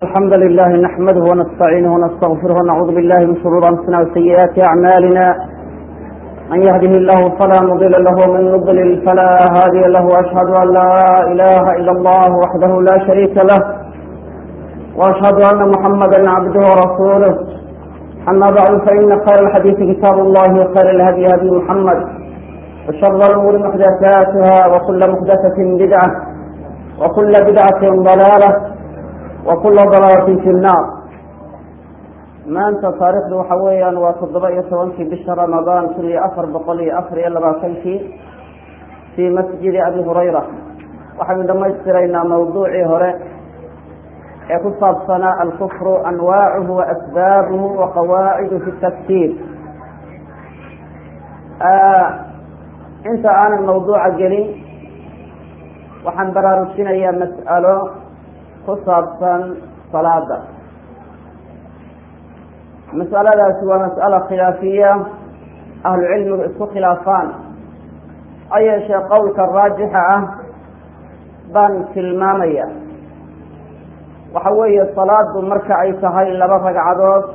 الحمد لله نحمده ونستعينه ونستغفره ونعوذ بالله من شرور انفسنا وسيئات اعمالنا من يهده الله فلا مضل له ومن يضلل فلا هادي له واشهد ان لا اله الا الله وحده لا شريك له واشهد ان محمدا عبده ورسوله اما بعد فان خير الحديث كتاب الله وخير الهدي هدي محمد وشر الامور محدثاتها وكل محدثه بدعه وكل بدعه ضلاله وkula dalaalati fi nnaar maanta taarikhdu waxa weeyaan waa toddoba iyo tobankii bisha ramadaan kun iyo afar boqol iyo afar iyo labaatankii fii masjidi abi hurayra waxaynu dhamaystiraynaa mawduucii hore ee ku saabsanaa alkufru anwaacuhu wa asbaabuhu wa qawaacidu fi tafsiir inta aanan mawduuca gelin waxaan baraarujinayaa mas'alo ku saabsan salaada mas'aladaasi waa mas'ala khilaafiya ahlu cilmigu isku khilaafaan ha yeeshee qowlka raajixa ah baan tilmaamaya waxa weeye salaadu marka ay tahay laba ragcadood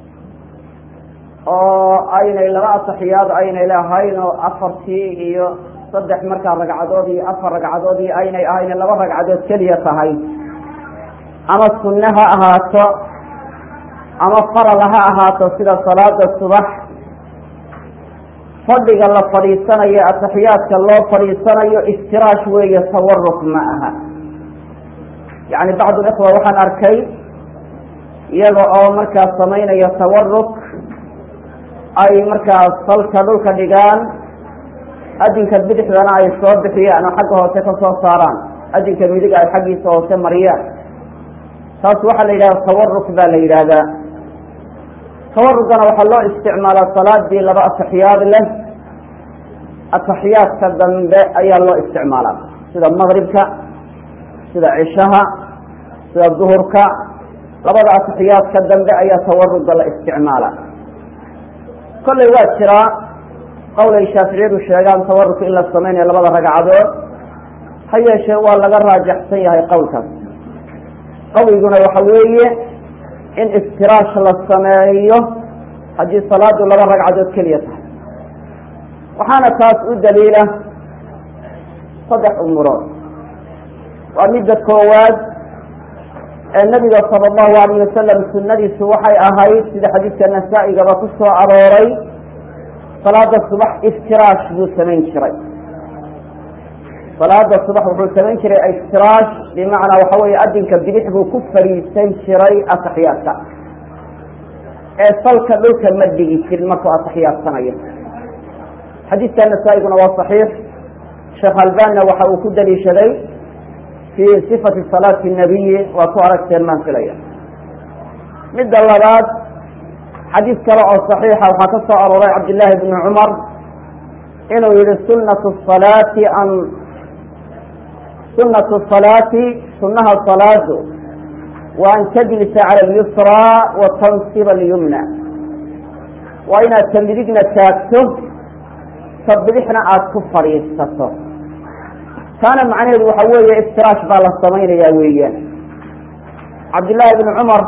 oo aynay laba ataxiyaad aynay lahayn oo afartii iyo saddex markaa ragcadood iyo afar ragcadood iyo aynay ahayn laba ragcadood keliya tahay ama sunne ha ahaato ama faral ha ahaato sida salaada subax fadhiga la fadhiisanayo ataxiyaadka loo fadhiisanayo iftiraash weeye tawaruk ma aha yacni bacdu ikhwa waxaan arkay iyaga oo markaas samaynaya tawaruk ay markaas salka dhulka dhigaan adinka bidixdana ay soo bixiyaan oo xagga hoose ka soo saaraan adinka midig ay xaggiisa hoose mariyaan taas waxaa la yidhahda tawaruk baa la yidhaahdaa tawarukana waxaa loo isticmaalaa salaadii laba ataxiyaad leh ataxiyaadka dambe ayaa loo isticmaalaa sida maqribka sida cishaha sida duhurka labada ataxiyaadka dambe ayaa tawaruga la isticmaalaa kollay waa jiraa qowlay shaaficiyadu sheegaan tawaruk in la samaynayo labada ragcadood ha yeeshee waa laga raajaxsan yahay qowlkaas qawiguna waxa weeye in iftiraash la sameeyo haddii salaadu laba ragcadood keliya tahay waxaana taas u daliila saddex umurood waa midda koowaad ee nabiga sala allahu alayh wasalam sunadiisu waxay ahayd sida xadiidka nasaa-igaba ku soo arooray salaada subax iftiraash buu samayn jiray salaada subax wuxuu samayn jiray iftiraash bimacnaa waxa weeye adinka bidix buu ku fadhiisan jiray ataxiyaadka ee salka dhulka ma dhigi jirin markuu ataxiyaadsanayo xadiidka nasaa-iguna waa saxiix sheekh albanna waxa uu ku daliishaday fii sifati salaati nabiyi waa ku aragteen maan filaya midda labaad xadiid kale oo saxiixa waxaa ka soo arooray cabdillaahi bni cumar inuu yihi sunatu salaati an sunatu salaati sunaha salaadu wa an tajlisa cala alyusraa wa tansiba alyumna waa inaad ta midigna taagto ta bidixna aada ku fadhiisato taana macnaheedu waxa weeye iftiraash baa la samaynayaa weeyaan cabdillaahi bni cumar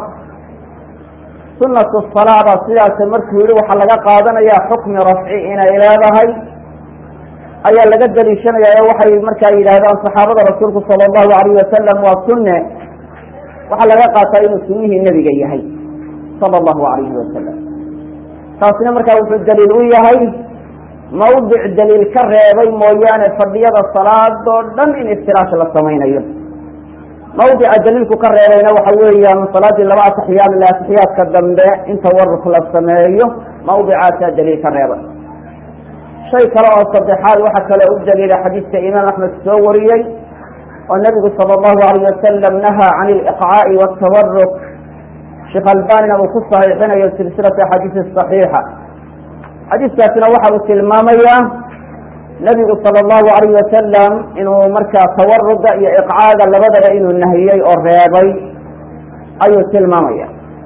sunatu salaa baa sidaas markuu yihi waxaa laga qaadanayaa xukmi rafci inay leedahay ayaa laga daliishanaya ee waxay markaa yidhaahdaan saxaabada rasuulku sala allahu alayh wasalam waa sunne waxaa laga qaataa inuu sunnihii nebiga yahay sala allahu alayhi wasalam taasina markaa wuxuu daliil u yahay mawdic daliil ka reebay mooyaane fadhiyada salaadoo dhan in iftiraash la samaynayo mawdica daliilku ka reebayna waxa weeyaan salaadii laba ataxiyaad le ataxiyaadka dambe in tawaruk la sameeyo mawdicaasaa daliil ka reebay shay kale oo saddexaad waxaa kale u daliila xadiidka imaam axmed soo wariyey oo nabigu sala allahu alayh wasalam nahaa can iliqcaa'i watawaruk sheekh albanina uu ku saxiixinayo silsilata axaadiisi saxiixa xadiiskaasina waxa uu tilmaamayaa nabigu sala allahu alayh wasalam inuu markaa tawaruga iyo iqcaaga labadaba inuu nahiyey oo reebay ayuu tilmaamaya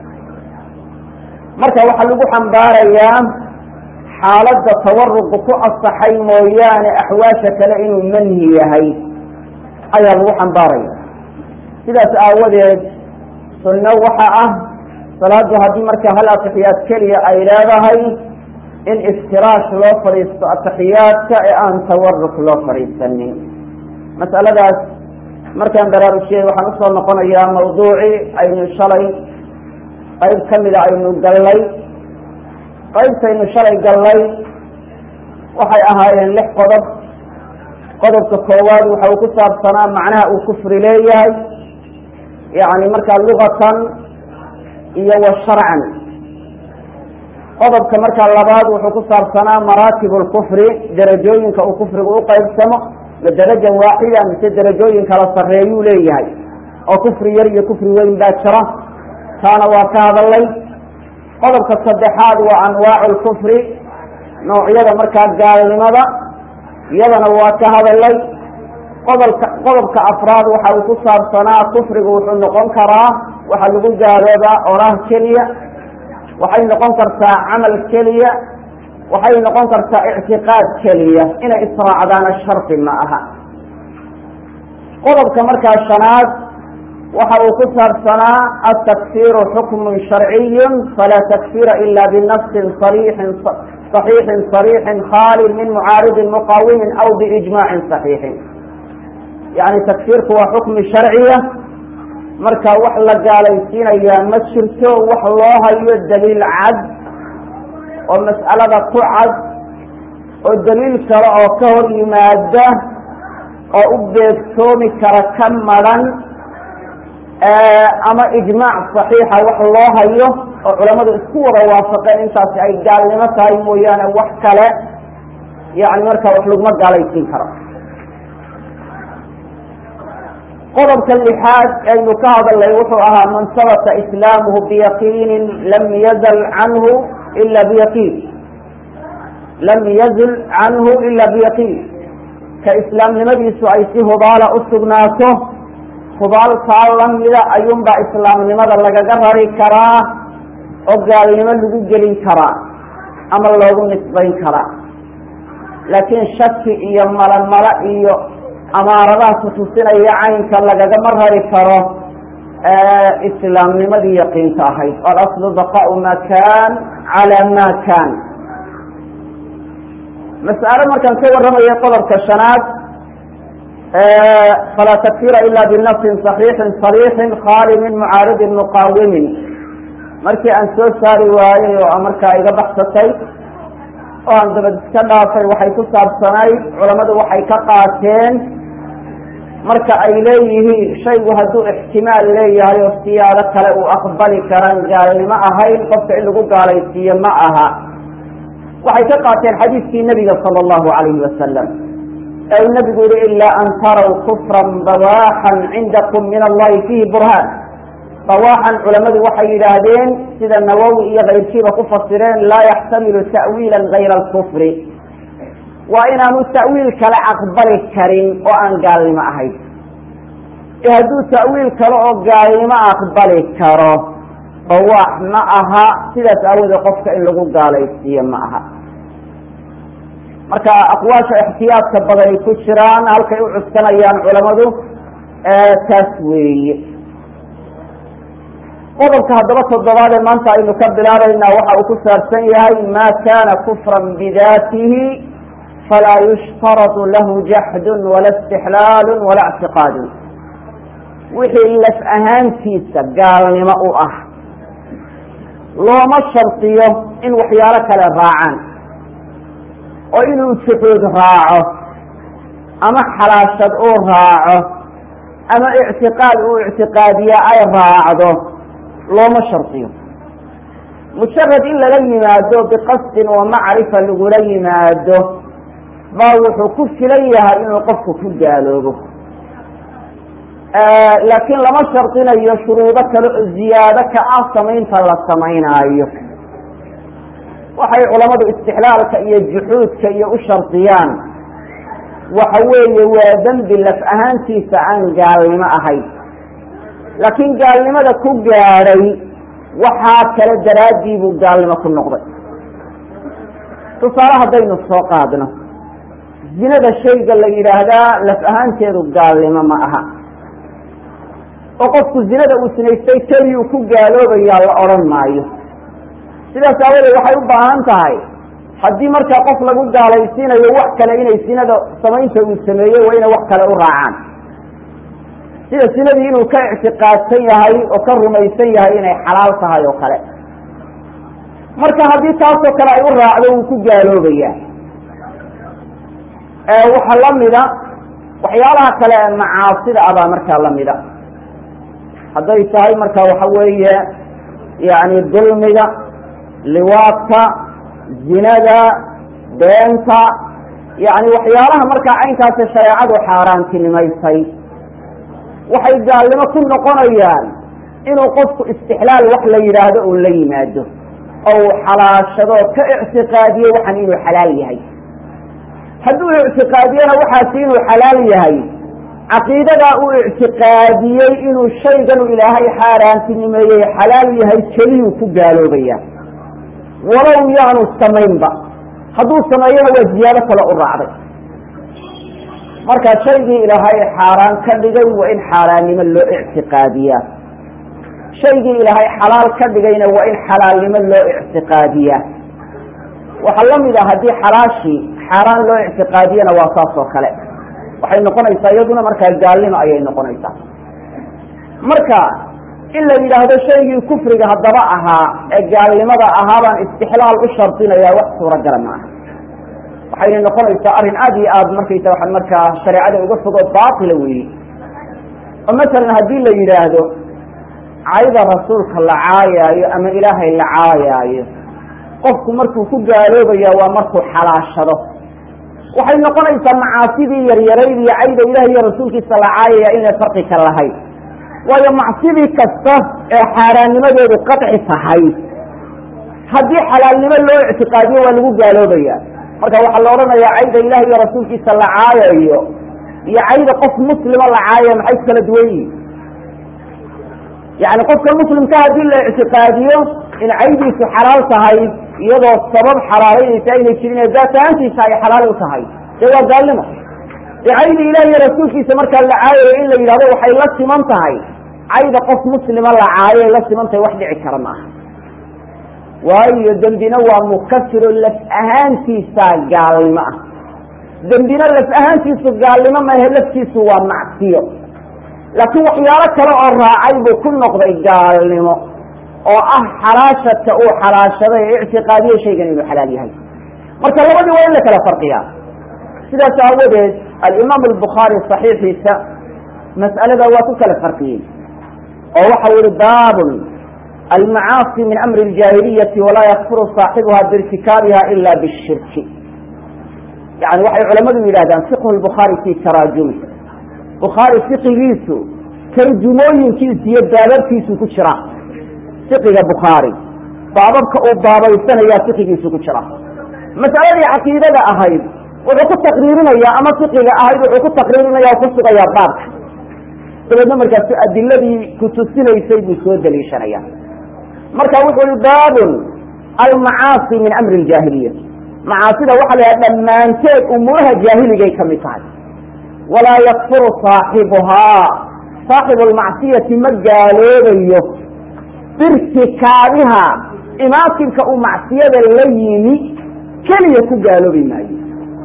marka waxaa lagu xambaarayaa xaaladda tawaruqu ku asaxay mooyaane axwaasha kale inuu manhi yahay ayaa lagu xambaaraya sidaas aawadeed sunno waxa ah salaadu haddii marka hal atixiyaad keliya ay leedahay in iftiraash loo fadhiisto atixiyaadka ee aan tawaruk loo fadhiisanin mas'aladaas markaan baraarujiyey waxaan usoo noqonayaa mawduucii aynu shalay qayb ka mida aynu gallay qaybtaynu shalay gallay waxay ahaayeen lix qodob qodobka koowaad waxa uu ku saabsanaa macnaha uu kufri leeyahay yacni markaa lugatan iyo wa sharcan qodobka markaa labaad wuxuu ku saabsanaa maraatib lkufri derajooyinka uu kufrigu u qaybsamo ma daraja waaxida mise derajooyin kala sarreeyuu leeyahay oo kufri yar iyo kufri weyn baa jira taana waa ka hadalay qodobka saddexaad waa anwaacu lkufri noocyada markaa gaalnimada iyadana waa ka hadalay qodobka qodobka afraad waxa uu ku saabsanaa kufrigu wuxuu noqon karaa waxaa lagu gaaloobaa oraah keliya waxay noqon kartaa camal keliya waxay noqon kartaa ictiqaad keliya inay israacdaana shardi ma aha qodobka markaa shanaad waxa uu ku saabsanaa atakfiru xukmun sharciyu falaa takfira ila binasin sariixin صaxiixin صariixin khaalin min mucaaridin muqaawimin aw biijmaacin صaxiixin yani takfiirku waa xukmi sharciya marka wax la gaalaysiinayaa ma jirto wax loo hayo daliil cad oo mas'alada ku cad oo daliil kale oo ka hor yimaada oo u beegtoomi kara ka madran ama ijmaac صaxiixa wax loo hayo oo culamadu isku wada waafaqeen intaasi ay gaalnimo tahay mooyaane wax kale yani marka wax laguma gaalaysiin karo qodobka lixaad aynu ka hadalnay wuxuu ahaa man sabata islaamuhu biyaqiinin lam yazal canhu ila biyaqiin lam yazil canhu ila biyaqiin ka islaamnimadiisu ay si hubaala u sugnaato hubaaltaa lamida ayuunbaa islaamnimada lagaga rari karaa oo gaalnimo lagu gelin karaa ama loogu nisbayn karaa laakiin shaki iyo malamala iyo amaaradaha kutusinaya caynka lagagama rari karo islaamnimadii yaqiinta ahayd alaslu baqaau ma kan cala ma kan mas'alo markaan ka warramaya qodobka shanaad falaa takfira ila binasin صaxiixin صariixin khali min mucaaridin muqaawimin markii aan soo saari waayey oo markaa iga baxsatay oo aan dabad iska dhaafay waxay ku saabsanayd culammadu waxay ka qaateen marka ay leeyihiin shaygu hadduu ixtimaal leeyahay oo siyaado kale uu aqbali karaan gaalnimo ahayn qofka in lagu gaalaysiiyo ma aha waxay ka qaateen xadiidkii nebiga sala allahu calayhi wasalam ee uu nebigu yihi ilaa an taraw kufran bawaaxan cindakum min allahi fiihi burhaan bawaaxan culammadu waxay yidhaahdeen sida nawowi iyo kayrkiiba ku fasireen laa yaxtamilu ta'wiila gayra alkufri waa inaanu ta'wiil kale aqbali karin oo aan gaalnimo ahayn ee hadduu ta'wiil kale oo gaalnimo aqbali karo bawaax ma aha sidaas aawoodee qofka in lagu gaalaysiiyo ma aha marka aqwaasha ixtiyaadka badanay ku jiraan halkay u cuskanayaan culammadu taas weeye qodobka haddaba toddobaad ee maanta aynu ka bilaabaynaa waxa uu ku saabsan yahay ma kana kufran bidaatihi falaa yushtaradu lahu jaxdun wala istixlaalu wala ictiqaadun wixii laf ahaantiisa gaalnimo u ah looma shardiyo in waxyaalo kale raacaan oo inuu juxuud raaco ama xalaashad uu raaco ama ictiqaad uu ictiqaadiya ay raacdo looma shardiyo mujarad in lala yimaado biqasdin wa macrifa lagula yimaado baa wuxuu ku filan yahay inuu qofku ku gaaloobo laakiin lama shardinayo shuruudo kale oo ziyaado ka ah samaynta la samaynaayo waxay culammadu istixlaalka iyo juxuudka iyo u shardiyaan waxa weeye waa dembi laf ahaantiisa aan gaalnimo ahayn laakiin gaalnimada ku gaadhay waxaa kale daraaddii buu gaalnimo ku noqday tusaale haddaynu soo qaadno zinada shayga la yidhaahdaa laf ahaanteedu gaalnimo ma aha oo qofku zinada uu sinaystay keliyuu ku gaaloobayaa la odhan maayo sidaas aawadeed waxay u baahan tahay haddii markaa qof lagu gaalaysiinayo wax kale inay sinada samaynta uu sameeyey waa inay wax kale u raacaan sida sinadii inuu ka ictiqaadsan yahay oo ka rumaysan yahay inay xalaal tahay oo kale marka haddii taasoo kale ay u raacdo wuu ku gaaloobayaa waxaa lamida waxyaalaha kale ee macaasida abaa markaa lamida hadday tahay marka waxa weeye yani dulmiga liwaadka zinada beenta yani waxyaalaha markaa caynkaasi shareecadu xaaraantinimaysay waxay gaalnimo ku noqonayaan inuu qofku istixlaal wax la yidhaahdo uu la yimaado oo uu xalaashado ka ictiqaadiyo waxan inuu xalaal yahay hadduu ictiqaadiyona waxaasi inuu xalaal yahay caqiidadaa uu ictiqaadiyey inuu shayganu ilaahay xaaraantinimeeyey xalaal yahay keliyuu ku gaaloobaya walow yaanu samaynba hadduu sameeyona waa ziyaado kale u raacday marka shaygii ilaahay xaaraan ka dhigay waa in xaaraannimo loo ictiqaadiyaa shaygii ilaahay xalaal ka dhigayna waa in xalaalnimo loo ictiqaadiyaa waxaa lamid ah haddii xalaashii xaaraan loo ictiqaadiyana waa saas oo kale waxay noqonaysaa iyaduna markaa gaalnimo ayay noqonaysaa marka in la yidhaahdo shaygii kufriga haddaba ahaa ee gaalnimada ahaa baan istixlaal u shardinayaa wax suuragala ma aha waxayna noqonaysaa arrin aada iyo aad markaysa waxaan markaa shareecada uga fogo baatila weeye oo masalan haddii la yidhaahdo cayda rasuulka la caayaayo ama ilaahay la caayaayo qofku markuu ku gaaloobaya waa markuu xalaashado waxay noqonaysaa macaasidii yaryarayd iyo cayda ilaah iyo rasuulkiisa la caayaya inay farqi ka lahayn waayo macsidii kasta ee xaaraannimadeedu qaci tahay haddii xalaalnimo loo ictiqaadiyo waa lagu gaaloobaya marka waxaa la odhanayaa cayda ilaah iyo rasuulkiisa la caayayo iyo cayda qof muslima la caayaya maxay ku kala duwan yihin yani qofka muslimka haddii la ictiqaadiyo in caydiisu xalaal tahay iyadoo sabab xalaalaynaysa aynay jirin ee daat ahaantiisa ay xalaal u tahay dee waa gaalnimo dee cayda ilaah iyo rasuulkiisa markaa la caayayo in la yidhahdo waxay la siman tahay cayda qof muslima la caayay la siman tahay wax dhici kara maaha waayo dembina waa mukafiro laf ahaantiisa gaalnimo ah dembina laf ahaantiisu gaalnimo maahe laftiisu waa macsiyo laakiin waxyaalo kale oo raacay buu ku noqday gaalnimo oo ah xalaashadka uu xalaashaday ee ictiqaadiye shaygan inuu xalaal yahay marka labadii waa in la kala farqiyaa sidaas aawadeed alimaam albukhaari saxiixiisa mas'alada waa ku kala farqiyey oo waxa yihi baabun almacaasi min amri اljaahiliyati walaa yakfuru saaxibuha biirtikaabiha ila bishirki yani waxay culamadu yidhahdaan fiqhu lbukhaari fi taraajumi bukhaari fiqigiisu tarjumooyinkiisu iyo baababkiisu ku jira fiqiga bukhaari baababka uu baabaysanayaa fiqigiisu ku jira mas'aladii caqiidada ahayd wuxuu ku taqriirinayaa ama fiqiga ahayd wuxuu ku taqriirinaya o ku sugayaa baabka dabeedna markaasu adiladii kutusinaysay buu soo daliishanaya marka wuxuu i baabun almacaasi min amri ljaahiliya macaasida waxa la yhaha dhammaanteed umuuraha jaahiligay ka mid tahay walaa yakfuru saaxibuhaa saaxibu lmacsiyati ma gaaloobayo birtikaabiha imaakinka uu macsiyada la yimi keliya ku gaaloobi maayo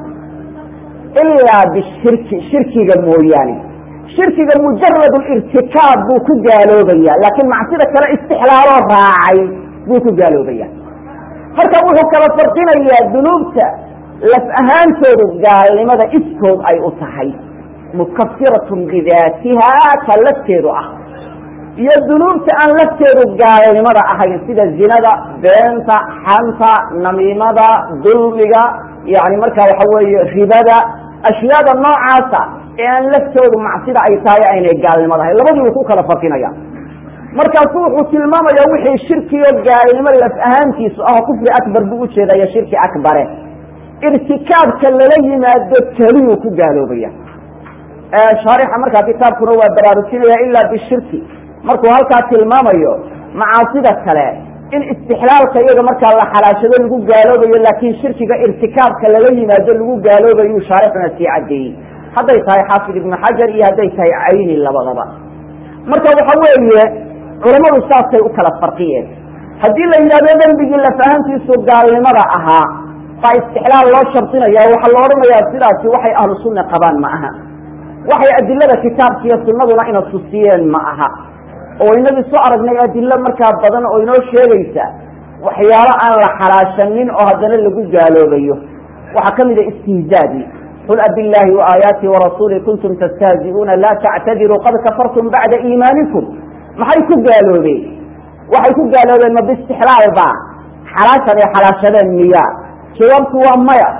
ilaa bishirki shirkiga mooyaane shirkiga mujarad irtikaab buu ku gaaloobaya laakiin macsida kale istixlaaloo raacay buu ku gaaloobaya marka wuxuu kala farqinayaa dunuubta laf ahaantoodu gaalnimada iskood ay u tahay mukafiratun bidaatiha ka lafteedu ah iyo dunuubta aan lafteedu gaalnimada ahayn sida zinada beenta xanta namiimada dulmiga yani marka waxa weeye ribada ashyaada noocaasa ee aan laftoodu macsida ay tahay aynay gaalnimada ahayn labadii uu ku kala farqinaya markaasu wuxuu tilmaamaya wixii shirkiyo gaalnimo laf ahaantiisu ah oo kufri akbar buu ujeedaya shirki akbare irtikaabka lala yimaado keliyuu ku gaaloobaya shaarixa markaa kitaabkuna waa baraarujinaya ilaa bishirki markuu halkaa tilmaamayo macaasida kale in istixlaalka iyaga markaa la xalaashado lagu gaaloobayo laakiin shirkiga irtikaabka lala yimaado lagu gaaloobayu shaarixuna sii cadeeyey hadday tahay xaafid ibnu xajar iyo hadday tahay cayni labadaba marka waxa weeye culammadu saasay u kala farqiyeen haddii la yidhahdo dembigii lafahantiisu gaalnimada ahaa baa istixlaal loo shardinaya waxaa la odhanayaa sidaasi waxay ahlu sunna qabaan ma aha waxay adilada kitaabka iyo sunnaduna ina tusiyeen ma aha oo inagii soo aragnay adilo markaa badan oo inoo sheegaysa waxyaalo aan la xalaashanin oo haddana lagu gaaloobayo waxaa ka mid a istihzaadii qul abillahi waaayaati warasuuli kuntum tastahzi'uuna laa tactadiruu qad kafartum bacda iimaanikum maxay ku gaaloobeen waxay ku gaaloobeen ma biistixlaal baa xalaashan ay xalaashadeen miya jawaabtu waa maya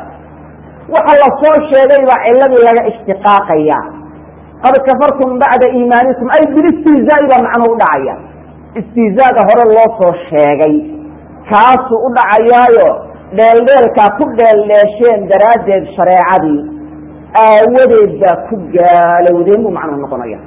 waxa la soo sheegay baa ciladii laga ishtiqaaqaya qad kafartum bacda iimaanikum ay bilistihzaa'i baa macnuhu udhacaya istihzaaga hore loo soo sheegay kaasuu u dhacayaayo dheeldheelkaa ku dheeldheesheen daraaddeed shareecadii aawadeed baa ku gaalowdeen buu macnuhu noqonaya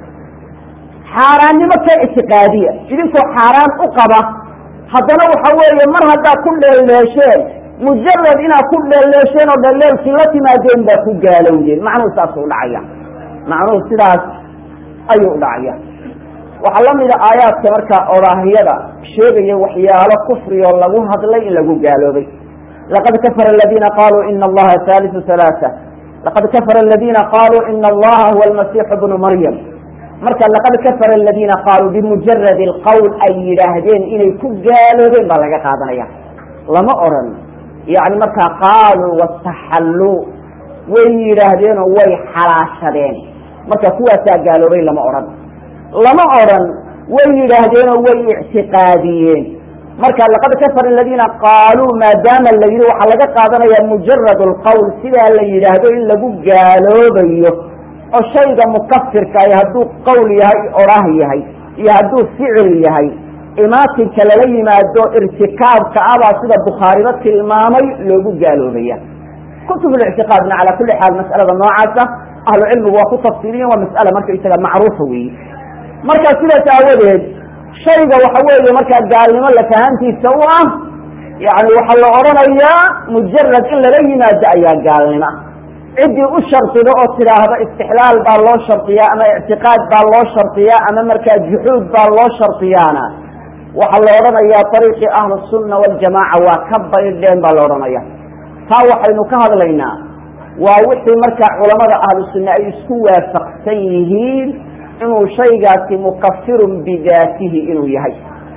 xaaraannimo ka ictiqaadiya idinkoo xaaraan u qaba haddana waxa weeye mar haddaad ku dheeldheesheen mujarad inaad ku dheeldheesheen oo dheeldheelkii la timaadeen baa ku gaalowdeen macnuhu saasuu udhacaya macnuhu sidaas ayuu udhacaya waxaa la mida aayaadka markaa odaahyada sheegaya waxyaalo kufriyoo lagu hadlay in lagu gaaloobay laqad kafara aladiina qaluu ina allaha haalisu halaaa laqad kafara aladiina qaluu ina allaha huwa almasiixu bnu maryam marka laqad kafara aladiina qaaluu bimujaradi alqowl ay yidhaahdeen inay ku gaaloobeen baa laga qaadanaya lama odran yani markaa qaaluu wastaxalluu way yidhaahdeenoo way xalaashadeen marka kuwaasaa gaaloobay lama odhan lama odran way yidhaahdeenoo way ictiqaadiyeen marka laqad kafara aladiina qaaluu maadaama la yidhi waxaa laga qaadanaya mujarad alqowl sidaa la yidhaahdo in lagu gaaloobayo oo shayga mukafirkaah hadduu qowl yahay odhaah yahay iyo hadduu ficil yahay imaatinka lala yimaado irtikaabka abaa sida bukhaariba tilmaamay loogu gaaloobaya kutublictiqaadna calaa kulli xaal mas'alada noocaasa ahlu cilmigu waa ku tafsiiliyen waa mas'ala marka isaga macruufa weeye marka sidaas aawadeed shayga waxa weeye markaa gaalnimo lafahantiisa u ah yani waxaa la odhanayaa mujarad in lala yimaado ayaa gaalnimo ah ciddii u shardido oo tidhaahda istixlaal baa loo shardiyaa ama ictiqaad baa loo shardiyaa ama markaa juxuud baa loo shardiyaana waxaa la odhanayaa ariiqii ahlu sunna waljamaaca waa ka baydheen baa la odhanaya taa waxaynu ka hadlaynaa waa wixii markaa culamada ahlu sunna ay isku waafaqsan yihiin inuu shaygaasi mukafirun bidaatihi inuu yahay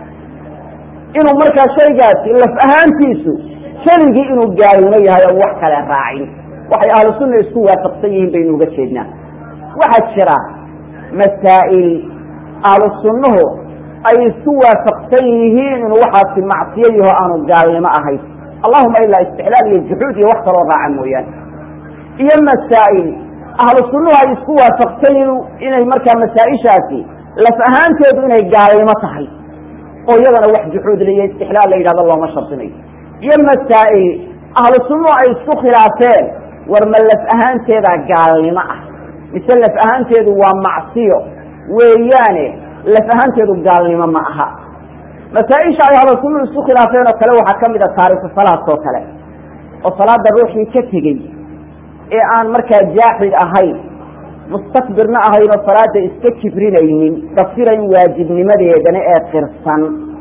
inuu markaa shaygaasi laf ahaantiisu keligii inuu gaalnimo yahay oo wax kale raacin waxay ahlu sunna isku waafaqsan yihiin baynu uga jeednaa waxaa jira masaa'il ahlu sunnuhu ay isku waafaqsan yihiin inuu waxaasi macsiyo yaho aanu gaalnimo ahayn allahuma ilaa istixlaal iyo juxuud iyo wax kaloo raaca mooyaane iyo masaa'il ahlu sunnuhu ay isku waafaqsan inay markaa masaa-ishaasi laf ahaanteedu inay gaalnimo tahay oo iyadana wax juxuud la iyo istixlaal la yidhahdo looma shardinayo iyo masaa'il ahlu sunnuhu ay isku khilaafeen war ma laf ahaanteedaa gaalnimo ah mise laf ahaanteedu waa macsiyo weeyaane laf ahaanteedu gaalnimo ma aha masaa-isha ay ahlu sunnuhu isku khilaafeen oo kale waxaa ka mid a taariku salaad oo kale oo salaada ruuxii ka tegey ee aan markaa jaaxid ahayn mustakbirna ahayn oo salaada iska kibrinaynin dafirayn waajibnimadeedana ee qirsan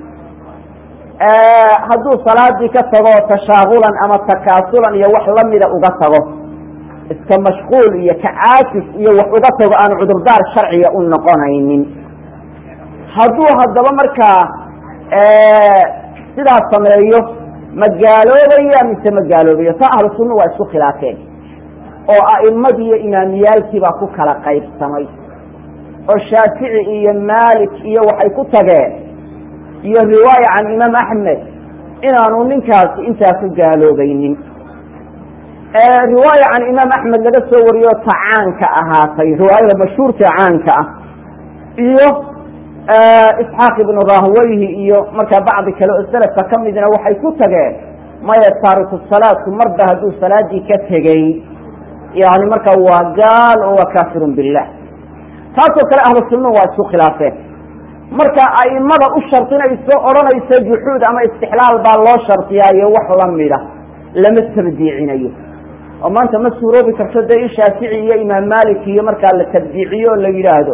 hadduu salaadii ka tago tashaagulan ama takaasulan iyo wax lamida uga tago iska mashquul iyo kacaasif iyo wax uga tago aan cudurdaar sharciga u noqonaynin hadduu haddaba markaa sidaas sameeyo ma gaaloobaya mise ma gaaloobayo taa ahlu sunna waa isku khilaafeen oo a'immadii iyo imaamiyaalkii baa ku kala qaybsamay oo shaafici iyo maalik iyo waxay ku tageen iyo riwaaya can imaam axmed inaanu ninkaasi intaa ku gaaloobaynin riwaaya can imaam axmed laga soo wariyo ta caanka ahaatay riwaayada mashhuurka caanka ah iyo isxaaq ibnu rahweyhi iyo markaa bacdi kale oo selafka ka midna waxay ku tageen maya taariku salaadku marba hadduu salaadii ka tegey yani marka waa gaal oo waa kafirun billah taasoo kale ahlu sunnuhu waa isku khilaafeen marka aimada u shardinayso odhanaysa juxuud ama istixlaal baa loo shardiyaayo wax lamida lama tabdiicinayo oo maanta ma suuroobi karto dee in shaafici iyo imaam malik iyo markaa la tabdiiciyo oo la yidhaahdo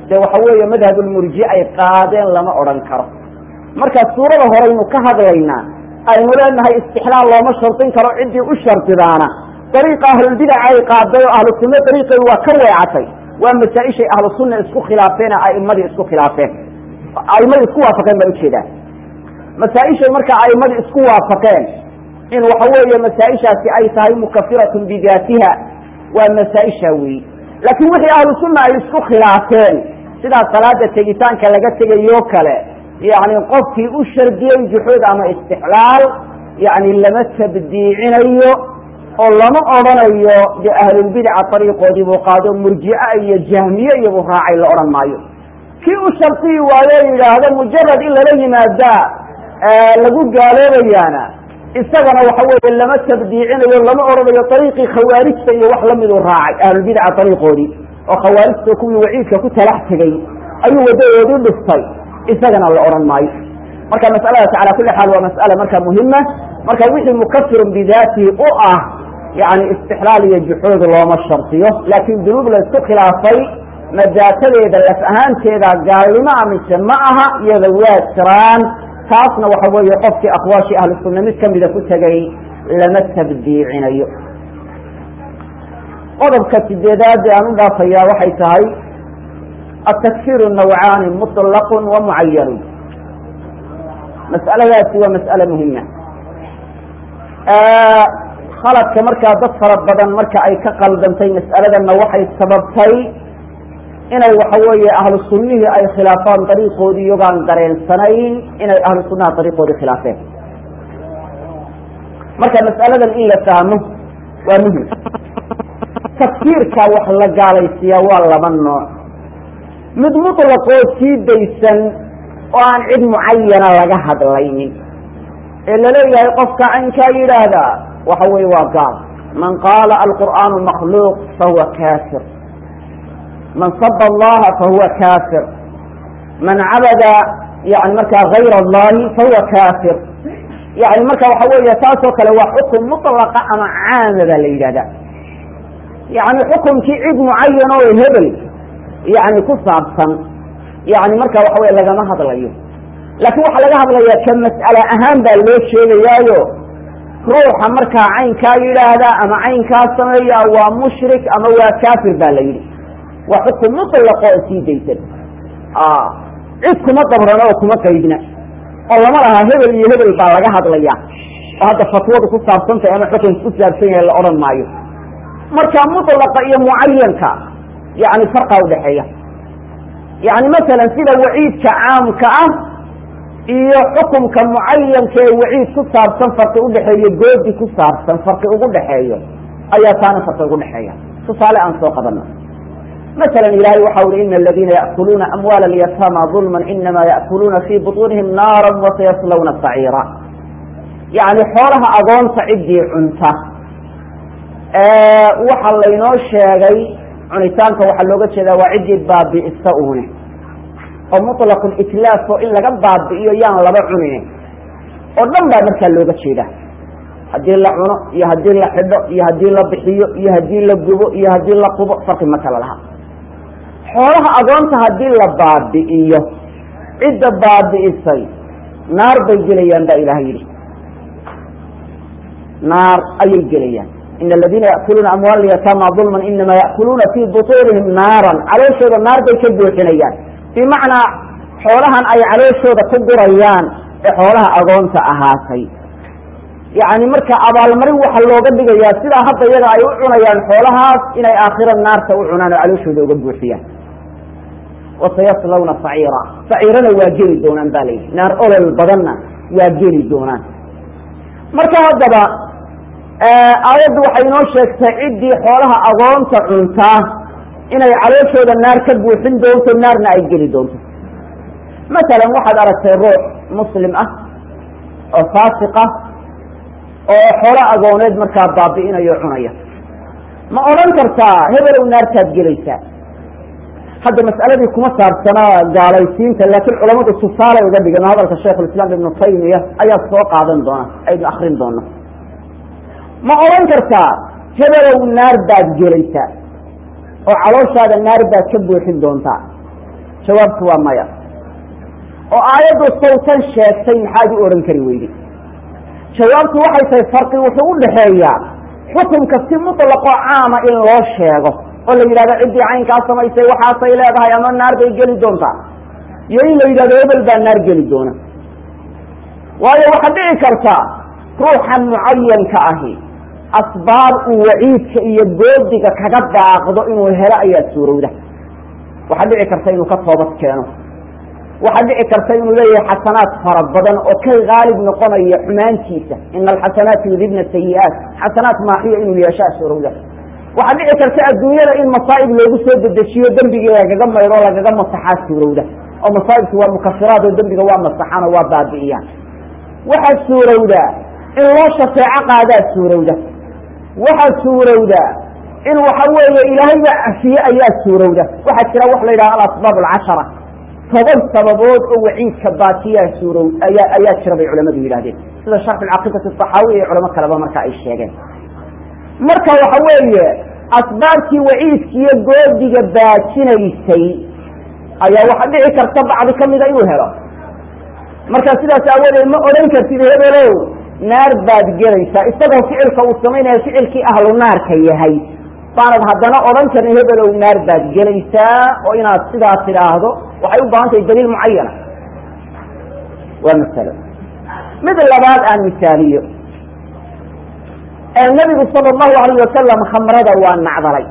dee waxa weeye madhabulmurji ay qaadeen lama odhan karo marka suurada horeynu ka hadlaynaa aynu leenahay istixlaal looma shardin karo ciddii u shardidaana dariiqa ahlulbidaca ay qaaday oo ahlu sunna dariiqeedu waa ka weecatay waa masaa-ishay ahlu sunna isku khilaafeen a'imadii isku khilaafeen a'imadii isku waafaqeen baan ujeedaa masaa-ishay marka a'imadii isku waafaqeen in waxa weeye masaa-ishaasi ay tahay mukafiratun bidaatiha waa masaa-isha weyi laakiin wixii ahlu sunna ay isku khilaafeen sidaa salaada tegitaanka laga tegayo kale yani qofkii u shardiyey juxuud ama istixlaal yani lama tabdiicinayo oo lama odrhanayo de ahlulbidaca ariiqoodii buu qaado murjica iyo jahmiye iyobuu raacay la odhan maayo kii u shardiyi waayo yidhaahdo mujarad in lala yimaadaa lagu gaaloobayaana isagana waxa weeye lama tabdiicinayo lama odhanayo ariiqii khawaarijta iyo wax lamiduu raacay ahlulbidaca ariiqoodii oo khawaarijta kuwii waciidka ku talax tegey ayuu wadadoodii dhiftay isagana la odhan maayo marka masaladaas cala kuli xaal waa mas'ala marka muhima marka wixii mukafirun bidaatihi u ah yani istixlaal iyo juxuud looma shardiyo laakin dunuub la isku khilaafay madaatadeeda laf ahaanteeda gaalnimo a mise ma aha iyada waa jiraan taasna waxa weeye qofkii aqwaashii ahlu sunna mid kamida ku tegay lama tabdiicinayo qodobka sideedaad ee aan u dhaafayaa waxay tahay atakfiru nawcaani muطlaq wa mucayanu mas'aladaasi waa mas'ale muhima khaladka markaa dad fara badan marka ay ka qaldantay mas'aladanna waxay sababtay inay waxa weeye ahlu sunnihii ay khilaafaan dariiqoodii iyagaan dareensanayn inay ahlu sunnaha dariiqoodii khilaafeen marka mas'aladan in la fahmo waa muhim tafsiirka wax la gaalaysiiyaa waa laba nooc mid mutlaqoo sii daysan oo aan cid mucayana laga hadlaynin ee laleeyahay qofka caynkaa yidhaahdaa waxa weye waa gaal man qaala alqur'aanu makhluuq fahuwa kafir man saba allaha fahuwa kafir man cabada yani markaa gayr allahi fahuwa kafir yani marka waxa weeye taasoo kale waa xukun mutlaqa ama caama baa la yidhahda yani xukunkii cid mucayan oo hebel yani ku saabsan yani marka waxa weye lagama hadlayo laakiin waxaa laga hadlayaa ka mas'ale ahaan baa loo sheegayaayo ruuxa markaa caynkaa yidhaahda ama caynkaa sameeya waa mushrik ama waa kafir ba la yidhi waa xukun mutlaqo oo sii daysan cid kuma dabrano oo kuma qaydna oo lama laha hebel iyo hebel baa laga hadlaya oo hadda fatwadu ku saabsantahay ama xukunka ku saabsan yahay la odhan maayo marka mutlaqa iyo mucayanka yani farqa udhaxeeya yani masalan sida waciidka caamka ah iyo xukumka mucayanka ee waciid ku saabsan farqi udhexeeyo goodi ku saabsan farqi ugu dhexeeyo ayaa taana farqi ugu dhexeeya tusaale aan soo qabano masalan ilahay waxa uri ina aladina yaأkuluuna amwaala alyatama ظulma inama yaأkuluuna fi buطunihim naara wasayaslawna saciira yani xoolaha agoonta ciddii cunta waxa laynoo sheegay cunitaanka waxaa looga jeedaa waa ciddii baabi'isa une oo muطlaq itlaaf oo in laga baabi'iyo yaan laba cunin oo dhan baa markaa looga jeeda haddii la cuno iyo haddii la xidho iyo haddii la bixiyo iyo haddii la gubo iyo haddii la qubo farqi ma kala laha xoolaha agoonta haddii la baabi'iyo cidda baabi'isay naar bay gelayaan baa ilahay yidhi naar ayay gelayaan in aladina yaأkuluuna amwaal yatama ظulma inama yaأkuluuna fi buطunihim naaran calooshooda naar bay ka buuxinayaan bimacnaa xoolahan ay calooshooda ku gurayaan ee xoolaha agoonta ahaatay yani marka abaalmarin waxa looga dhigayaa sidaa hadda iyaga ay u cunayaan xoolahaas inay aakhira naarta u cunaan oo calooshooda uga buuxiyaan wasayaslawna saciira saciirana waa geli doonaan ba layidhi naar olol badanna waa geli doonaan marka haddaba aayaddu waxay inoo sheegtay ciddii xoolaha agoonta cuntaa inay calooshooda naar ka buuxin doonto naarna ay geli doonto masalan waxaad aragtay ruux muslim ah oo faasiq ah oo xoolo agooneed markaa baabi'inayo cunaya ma odhan kartaa hebelow naartaad gelaysaa hadda mas'aladii kuma saabsanaa gaalaysiinta laakiin culamadu tusaalay uga dhigan hadalka shaikhulislaam ibnu taymiya ayaa soo qaadan doona aynu akrin doono ma odhan kartaa hebelow naar baad gelaysaa oo calooshaada naar baad ka buuxin doontaa jawaabtu waa maya oo aayaddu sawtan sheegtay maxaad u odhan kari weyday jawaabtu waxay tahay farqi wuxuu u dhaxeeyaa xukunka si mutlaqoo caama in loo sheego oo la yidhahdo ciddii caynkaa samaysay waxaasay leedahay ama naar bay geli doontaa iyo in la yidhahdo hebel baa naar geli doona waayo waxaa dhici karta ruuxan mucayanka ahi asbaab uu waciidka iyo goodiga kaga daaqdo inuu helo ayaa suurowda waxaa dhici karta inuu ka toobad keeno waxaa dhici karta inuu leeyahay xasanaad fara badan oo ka haalib noqonaya xumaantiisa ina alxasanaati yudibna sayi-aat xasanaad maaxiya inuu yeeshaa suurowda waxaa dhici karta adduunyada in masaa'ib loogu soo dedejiyo dembigii lagaga mayro o lagaga masaxaa suurowda oo masaa'ibku waa mukafiraad oo dembiga waa masaxaan oo waa baabi'iyaan waxaa suurowda in loo shafeeco qaadaa suurowda waxaa suurowda in waxa weeye ilaahayba cafiye ayaa suurowda waxaa jira wax la yidhaha alasbaab alcashara toban sababood oo waciidka baatiyaa suurow ayaa ayaa jira bay culamadu yidhahdeen sida sharx alcaqiidati asaxaawiya iyo culamo kaleba marka ay sheegeen marka waxa weeye asbaabtii waciidkiiyo goodiga baajinaysay ayaa waxaa dhici karta bacdi kamida inuu helo marka sidaas aawadeed ma odhan kartid hebelow naar baad gelaysaa isagoo ficilka uu samaynaya ficilkii ahlu naarka yahay baanad haddana odhan karin hebelow naar baad gelaysaa oo inaad sidaa tidhaahdo waxay u baahan tahay daliil mucayana waa masalo mid labaad aan misaaliyo nabigu sala allahu alayh wasalam khamrada waa nacdalay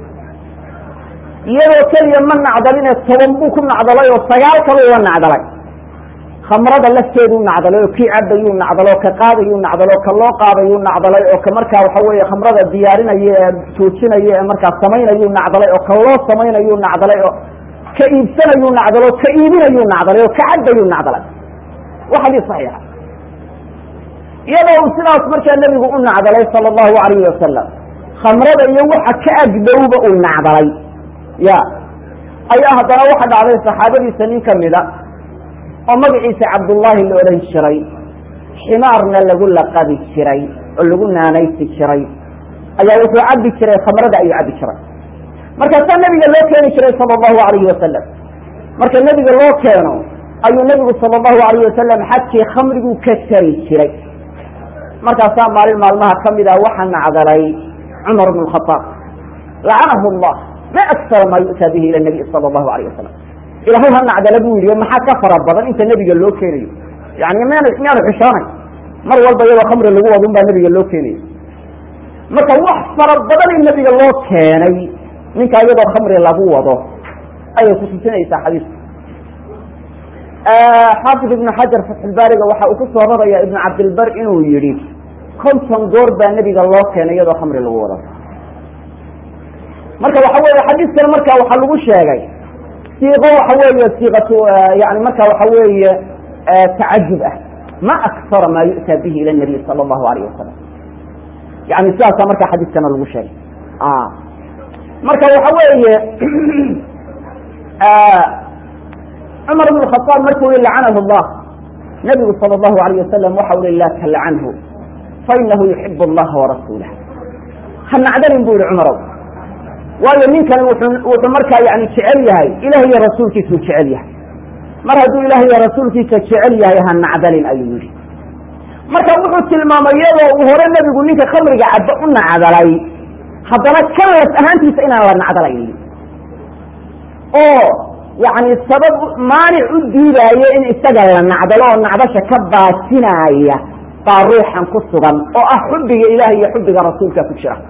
iyadoo keliya ma nacdaline toban buu ku nacdalay oo sagaal kaluu la nacdalay khamrada lafteeduu nacdalay oo kii cabayuu nacdalo ka qaadayuu nacdalo ka loo qaadayuu nacdalay oo ka markaa waxa weeye khamrada diyaarinaya ee joojinaya ee markaa samaynayuu nacdalay oo ka loo samaynayuu nacdalay oo ka iibsanayuu nacdalo ka iibinayuu nacdalay oo ka cabayuu nacdalay waa xadiis saxiixa iyadoo uu sidaas markaa nebigu u nacdalay sala allahu alayhi wasalam khamrada iyo waxa ka agdowba uu nacdalay ya ayaa haddana waxa dhacday saxaabadiisa nin kamida oo magaciisa cabdullaahi la odhan jiray ximaarna lagu laqabi jiray oo lagu naanaysi jiray ayaa wuxuu cabi jiray khamrada ayuu cabi jiray markaasaa nebiga loo keeni jiray sala allahu alayhi wasalam marka nebiga loo keeno ayuu nebigu sala allahu alayh wasalam xadkii khamriguu ka tari jiray markaasaa maalin maalmaha kamid ah waxaa nacdalay cumar bn khaaab lacanahu llah ma aksara maa yu'taa bihi ila nabiy sala allahu alayh wasalam ilahay ha nacdala buu yidhi maxaa ka fara badan inta nebiga loo keenayo yani mn miyaanu xishoonay mar walba iyadoo khamri lagu wado un baa nebiga loo keenayo marka wax fara badan in nebiga loo keenay ninka iyadoo khamri lagu wado ayay kutusinaysaa xadiisku xaafid ibnu xajar fatxulbaariga waxa uu ku soo raraya ibnu cabdilbar inuu yihi konton goor baa nebiga loo keenay iyadoo khamri lagu wado marka waxa weeye xadiiskana marka waxaa lagu sheegay siiqo waxa weeye siiqatu yani marka waxa weeye tacajub ah ma aksara maa yu'taa bihi ila nabiy sala allahu alayh wasalam yani sidaasa marka xadiiskana lagu sheegay marka waxa weeye cumar bn khaaab markuu yihi lacanahu llah nabigu sala allahu alayh wasalam waxa u i laa talcanhu fainahu yuxib allaha warasuulah ha nacdanin bu yihi cumarow waayo ninkani wuxuu markaa yani jecel yahay ilah iyo rasuulkiisuu jecel yahay mar hadduu ilah iyo rasuulkiisa jecel yahay ha nacdalin ayuu yihi marka wuxuu tilmaamay iyadoo uu hore nebigu ninka khamriga cabbe u nacdalay haddana kan las ahaantiisa inaan la nacdalaynin oo yani sabab maanic u diidaayo in isaga la nacdalo oo nacdasha ka baasinaaya baa ruuxan ku sugan oo ah xubbiga ilaah iyo xubbiga rasuulka ku jira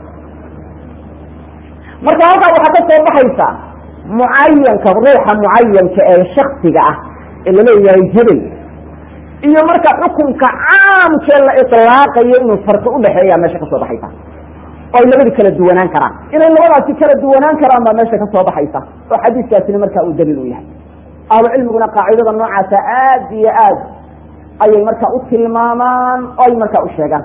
marka halkaa waxaa ka soo baxaysa mucayanka ruuxa mucayanka ee shaksiga ah ee laleeyahay hebel iyo marka xukunka caamkee la ilaaqayo inuu farqi udhaxeeya meesha kasoo baxaysa oo ay labadu kala duwanaan karaan inay labadaasi kala duwanaan karaan baa meesha kasoo baxaysa oo xadiiskaasina marka uu daliil u yahay ahlu cilmiguna qaacidada noocaasa aad iyo aad ayay marka u tilmaamaan oo ay marka u sheegaan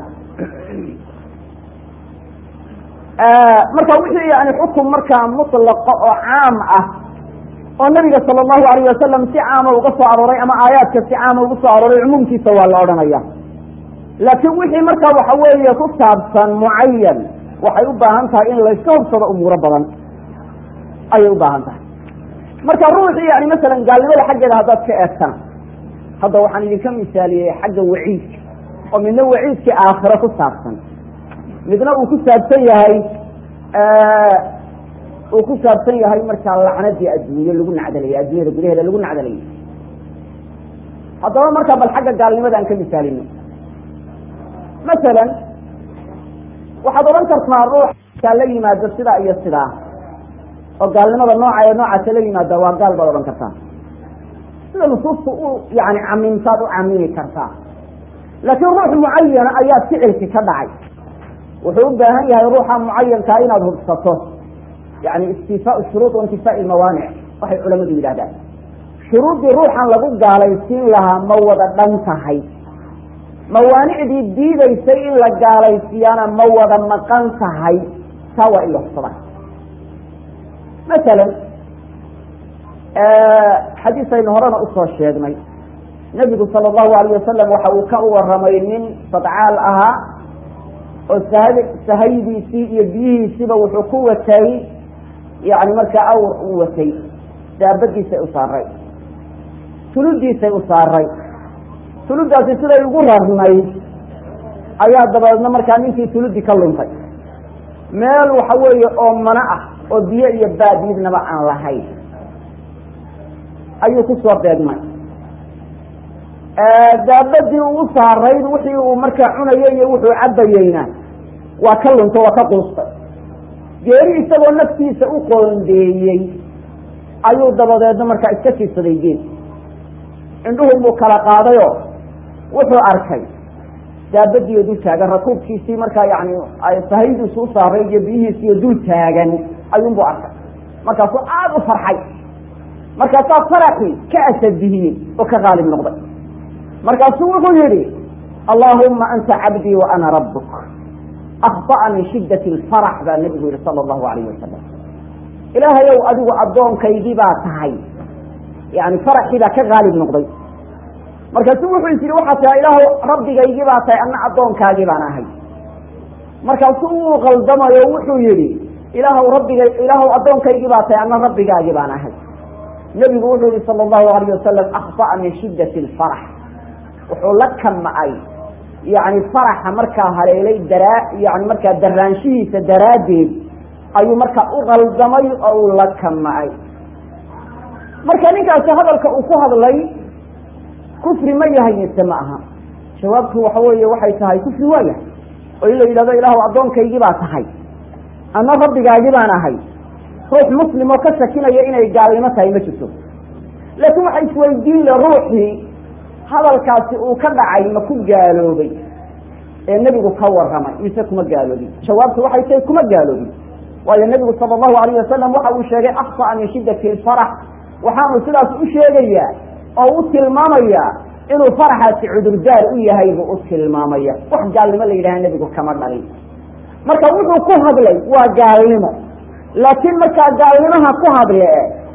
marka wixii yani xukun markaa muطlaqa oo caam ah oo nabiga sala allahu alayh wasalam si caama uga soo arooray ama aayaadka si caama uga soo arooray cumuumkiisa waa la odhanaya laakiin wixii marka waxa weeye ku saabsan mucayan waxay u baahan tahay in layska hubsado umuuro badan ayay u baahan tahay marka ruuxii yani masalan gaalnimada xaggeeda haddaad ka eegtana hadda waxaan idinka misaaliyey xagga waciidka oo midna waciidkii aakhiro ku saabsan midna uu ku saabsan yahay uu ku saabsan yahay markaa lacnadii adduunye lagu nacdalayay adduunyada gudaheeda lagu nacdalayay haddaba markaa bal xagga gaalnimada aan ka misaalino masalan waxaad odhan kartaa ruuxkaa la yimaado sidaa iyo sidaa oo gaalnimada nooca ee noocaasa la yimaada waa gaal baad odhan kartaa sida nusuusta u yani camimtaad u camimi kartaa laakiin ruux mucayana ayaa ficilki ka dhacay wuxuu u baahan yahay ruuxa mucayankaa inaad hubsato yani istifaa shuruud waintifaa mawaanic waxay culamadu yidhahdaan shuruuddii ruuxan lagu gaalaysiin lahaa ma wada dhan tahay mawaanicdii diidaysay in la gaalaysiiyaana ma wada maqan tahay taa waa in la hubsadaa masalan xadiis aynu horena usoo sheegnay nebigu sala allahu alayh wasalam waxa uu ka waramay nin sadcaal ahaa oo sah sahaydiisii iyo biyihiisiiba wuxuu ku watay yani markaa awr uu watay daabadiisay u saaray tuludiisay u saaray tuludaasi siday ugu rarnayd ayaa dabadeedna markaa ninkii tuludi ka luntay meel waxa weeye oo mana ah oo biyo iyo baad midnaba aan lahayn ayuu kusoo beegmay daabadii uu saarayd wixii uu markaa cunayay iyo wuxuu cabayeyna waa ka lunto waa ka quustay geeri isagoo naftiisa u qoondeeyey ayuu dabadeedna markaa iska fiidsaday geed indhuhun buu kala qaadayoo wuxuu arkay daabadiiyo dul taagan rakuubkiisii markaa yani sahaydiisu u saarayd iyo biyihiisiiyo dul taagan ayuunbuu arkay markaasuu aada u farxay markaasaa faraxii ka asabihiyey oo ka qaalib noqday markaasuu wuxuu yihi allahuma anta cabdii wa ana rabuk akhطa'a min shidat lfarax baa nabigu yihi sala allahu alayh wasalam ilaahayow adigu addoonkaygii baa tahay yani faraxii baa ka qaalib noqday markaasuu wuxuu is yihi waxaa tahay ilaahw rabbigaygii baa tahay ana addoonkaagii baan ahay markaasuu uu qaldamayo wuxuu yihi ilaahw rabbiga ilaahw addoonkaygii baa tahay ana rabbigaagii baan ahay nebigu wuxuu yihi sala allahu alayh wasalam akhطa'a min shidat lfarax wuxuu la kamacay yani faraxa markaa haleelay daraa yani markaa daraanshihiisa daraaddeed ayuu markaa u qaldamay oo uu la kamacay marka ninkaasi hadalka uu ku hadlay kufri ma yahay mise ma aha jawaabtu waxa weeye waxay tahay kufri waa yahay oo in la yidhahdo ilaahu addoonkaygii baa tahay ama rabbigaagii baan ahay ruux muslim oo ka shakinaya inay gaalnimo tahay ma jirto laakiin waxa isweydiin le ruuxii hadalkaasi uu ka dhacay ma ku gaaloobay ee nebigu ka waramay mise kuma gaaloobin jawaabtu waxay tahay kuma gaaloobin waayo nebigu sala allahu alayh wasalam waxa uu sheegay akhطa'a min shiddati lfarax waxaanu sidaas u sheegayaa oo u tilmaamayaa inuu faraxaasi cudurdaar u yahay buu u tilmaamaya wax gaalnimo la yidhaha nebigu kama dhalin marka wuxuu ku hadlay waa gaalnimo laakiin markaa gaalnimaha ku hadle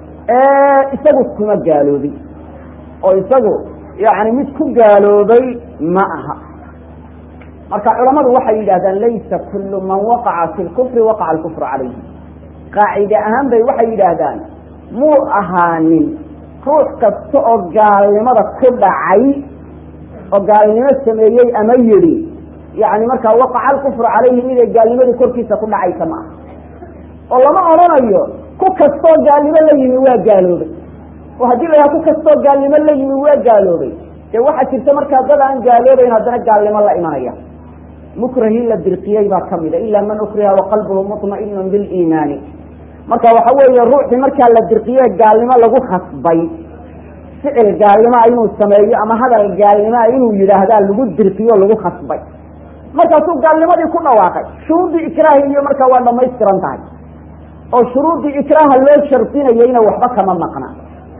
isagu kuma gaaloobin oo isagu yani mid ku gaaloobay ma aha marka culamadu waxay yidhahdaan laysa kullu man waqaca fi lkufri waqaca alkufru calayhi qaacide ahaan bay waxay yidhaahdaan muu ahaanin ruux kasta oo gaalnimada ku dhacay oo gaalnimo sameeyey ama yidhi yani markaa waqaca alkufru calayhi miday gaalnimadii korkiisa ku dhacaysa ma aha oo lama odhanayo ku kastoo gaalnimo la yimi waa gaaloobay oo haddii la yaha ku kastoo gaalnimo la yimi waa gaaloobay dee waxaa jirta markaa dad aan gaaloobayn haddana gaalnimo la imanaya mukrahii la dirqiyey baa kamida ila man ukriha waqalbuhu muطma'inun biliimaani marka waxa weeye ruuxii markaa la dirqiye gaalnimo lagu khasbay ficil gaalnimoa inuu sameeyo ama hadal gaalnimoa inuu yidhaahdaa lagu dirqiyo lagu khasbay markaasuu gaalnimadii ku dhawaaqay shuruuddii ikraahi iyo markaa waa dhamaystiran tahay oo shuruuddii ikraaha loo shardinayeyna waxba kama maqna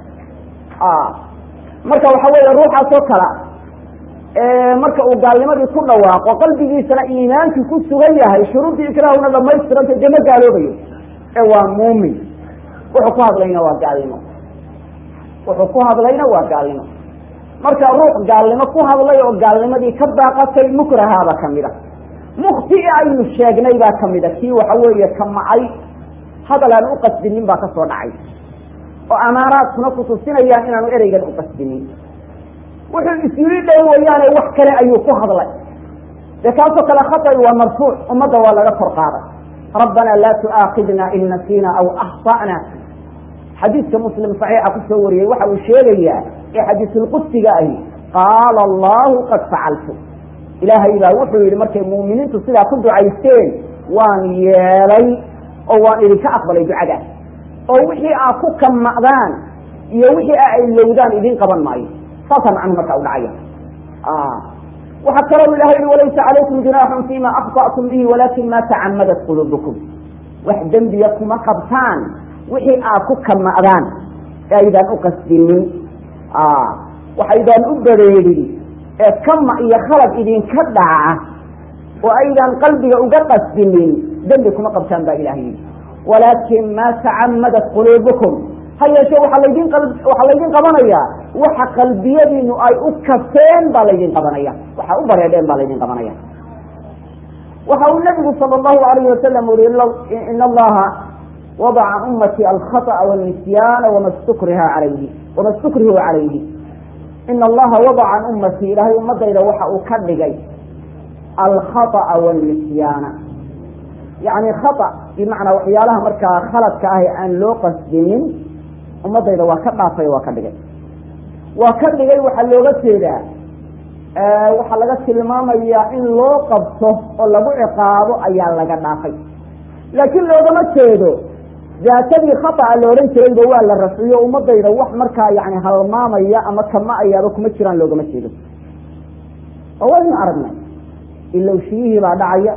marka waxa weeye ruuxaasoo kala marka uu gaalnimadii ku dhawaaqo qalbigiisana iimaankii ku sugan yahay shuruuddii ikraahuna dhamaystirantay dee ma gaaloobayo ee waa muumin wuxuu ku hadlayna waa gaalnimo wuxuu ku hadlayna waa gaalnimo marka ruux gaalnimo ku hadlay oo gaalnimadii ka baaqatay mukrahaaba kamid a mukti aynu sheegnay baa kamid a kii waxa weeye ka macay hadal aan u qasdinin baa kasoo dhacay oo amaaraadkuna kutusinayaan inaanu ereygan u qasdinin wuxuu isyiri dhow wayaane wax kale ayuu ku hadlay dee kaasoo kale khaطi waa marfuuc ummadda waa laga kor qaaday rabbana laa tu'aakidna in nasiina aw akhطa'na xadiidka muslim صaxiixa kusoo wariyey waxa uu sheegayaa ee xadiisulqudsiga ahi qaala allahu qad facaltu ilaahay baa wuxuu yihi markay muuminiintu sidaa ku ducaysteen waan yeelay oo waan idinka aqbalay ducadaas oo wixii aa ku kama'daan iyo wixii aa ilowdaan idin qaban maayo saasaa macnuhu markaa u dhacaya waxaa kaloo ilahay yihi walaysa calaykum junaaxun fima akطa'tum bihi walakin ma tacamadat quluubukum wax dembiya kuma qabtaan wixii aa ku kama'daan ee aydaan u qasdinin waxaydaan u bareedin ee kama iyo khalad idinka dhaca oo aydaan qalbiga uga qasdinin dembi kuma qabtaan baa ilahay yidhi walaakin ma tacamadat quluubukum ha yeeshee waxaa laydin waxaa laydin qabanayaa waxa qalbiyadiinu ay u kaseen baa laydin qabanaya waxa u bareedheen baa laydin qabanaya waxa uu nabigu sala allahu alayhi wasalam uri in allaha wadaca ummati alkhaطأa wاlnisyaana wama stukriha alayhi wama stukrihu calayhi ina allaha wadaca can ummati ilaahay ummadayda waxa uu ka dhigay alkhaطأa wاlnisyaana yani khaطأ bimacnaa waxyaalaha markaa khaladka ah ee aan loo qasdinin ummadayda waa ka dhaafay waa ka dhigay waa ka dhigay waxaa looga jeedaa waxaa laga tilmaamayaa in loo qabto oo lagu ciqaabo ayaa laga dhaafay laakiin loogama jeedo daatadii khata'a la odhan jirayba waa la rafciyo ummadayda wax markaa yani halmaamaya ama kama-ayaaba kuma jiraan loogama jeedo oo waynu aragnay ilowshiyihii baa dhacaya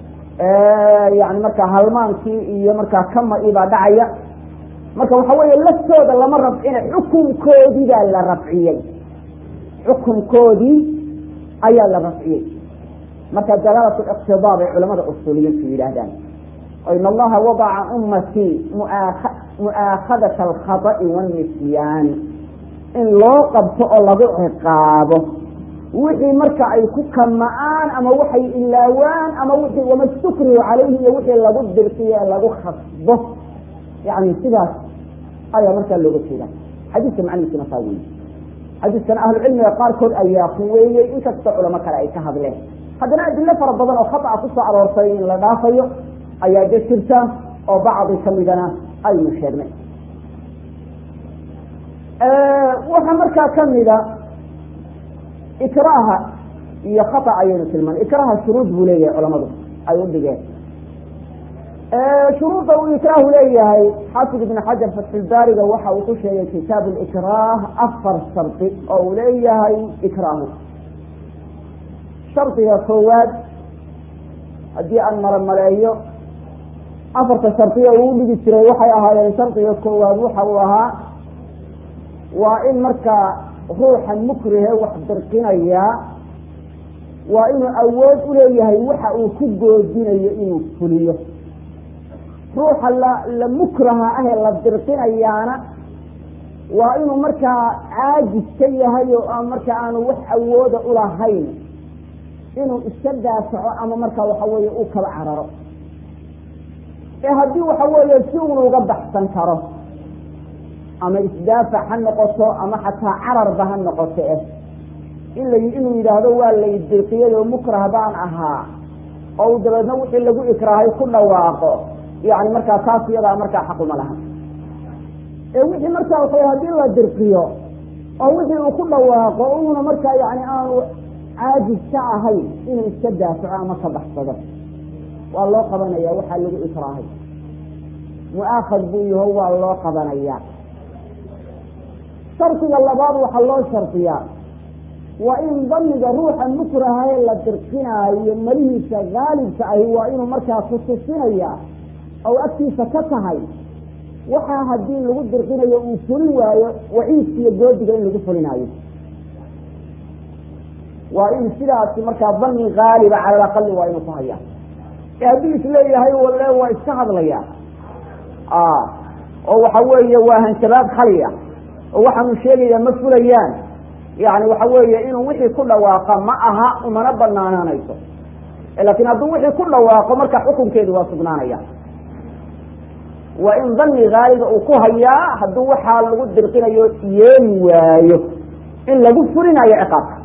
yani markaa halmaankii iyo markaa kama-ii baa dhacaya marka waxa weeye laftooda lama rafcina xukunkoodii baa la rafciyey xukunkoodii ayaa la rafciyey marka dalaalatu iqtidaa bay culamada usuuliyiintu yidhaahdaan in allaha wadaca ummatii mu'aakhadata alkhada'i wanisyaani in loo qabto oo lagu ciqaabo wixii marka ay ku kama'aan ama waxay ilaawaan ama wixii wama stukrihu calayhi iyo wixii lagu dirqiyo ee lagu khasbo yani sidaas ayaa markaa looga jeeda xadiiska macnihiisuna saa weeye xadiiskan ahlucilmiga qaarkood ayaa kuweeyey inkastoo culamo kale ay ka hadleen haddana adilo fara badan oo khata'a kusoo aroortay in la dhaafayo ayaa de jirta oo bacdi kamidana aynu sheegnay waxaa markaa kamida ikraaha iyo khata ayaynu tilmaanay ikraaha shuruud buu leeyahay culamadu ay u dhigeen shuruudda uu ikraahu leeyahay xaafid ibn xajar fatxulbaariga waxa uu ku sheegay kitaab likraah afar shardi oo uu leeyahay ikraahu shardiga koowaad haddii aan maromaleeyo afarta shardiga uu dhigi jiray waxay ahaayeen shardiga koowaad waxa uu ahaa waa in markaa ruuxa mukrihe wax dirqinayaa waa inuu awood uleeyahay waxa uu ku goodinayo inuu fuliyo ruuxa la la mukraha ah ee la dirqinayaana waa inuu markaa caajis ka yahay oo aan markaa aanu wax awooda ulahayn inuu iska daafaco ama markaa waxa weeye uu kala cararo ee haddii waxa weeye si un uga baxsan karo ama isdaafac ha noqoto ama xataa cararba ha noqoto eh in la inuu yidhaahdo waa lay dirqiyay oo mukrah baan ahaa oo uu dabeedna wixii lagu ikraahay ku dhawaaqo yani markaa taas iyadaa markaa xaquma laha ee wixii markaa waxa haddii la dirqiyo oo wixii uu ku dhawaaqo uuna markaa yani aanu caajis ka ahayn inuu iska daafaco ama ka baxsado waa loo qabanaya waxaa lagu ikraahay mu'aakad buu yaho waa loo qabanaya shardiga labaad waxaa loo shardiyaa waa in damiga ruuxa mukrahae la dirqinaayo malihiisa haalibka ahi waa inuu markaa kutusinaya oo agtiisa ka tahay waxaa haddii lagu dirqinayo uu fulin waayo waciidka iyo goodiga in lagu fulinaayo waa in sidaasi markaa dani haaliba cala alaqali waa inuu ku haya ee haddii isleeyahay walle waa iska hadlaya oo waxa weeye waa hanjabaad khaliya oo waxaanu sheegaya ma fulayaan yani waxa weeye inuu wixii ku dhawaaqa ma aha umana banaanaanayso laakiin hadduu wixii ku dhawaaqo marka xukunkeedu waa sugnaanaya waa in dani haaliga uu ku hayaa hadduu waxaa lagu dirqinayo yeeli waayo in lagu fulinayo ciqaabka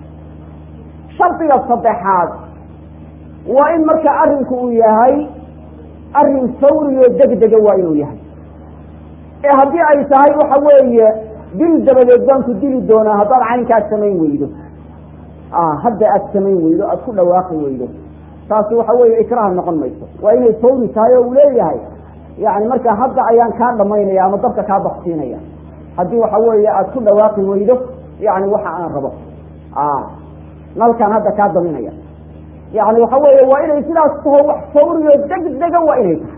shardiga saddexaad waa in marka arrinku uu yahay arrin fawriyo degdega waa inuu yahay ee haddii ay tahay waxa weeye dil dabadeed baan ku dili doonaa haddaad caynkaad samayn weydo hadda aad samayn weydo aada ku dhawaaqi weydo taasi waxa weeye ikraha noqon mayso waa inay fawri tahay oo uu leeyahay yani marka hadda ayaan kaa dhamaynaya ama dabka kaa baksiinaya haddii waxa weeye aada ku dhawaaqi weydo yani waxa aan rabo nalkaan hadda kaa daminaya yani waxa weeye waa inay sidaas taho wax fawriyo degdega waa inay tahay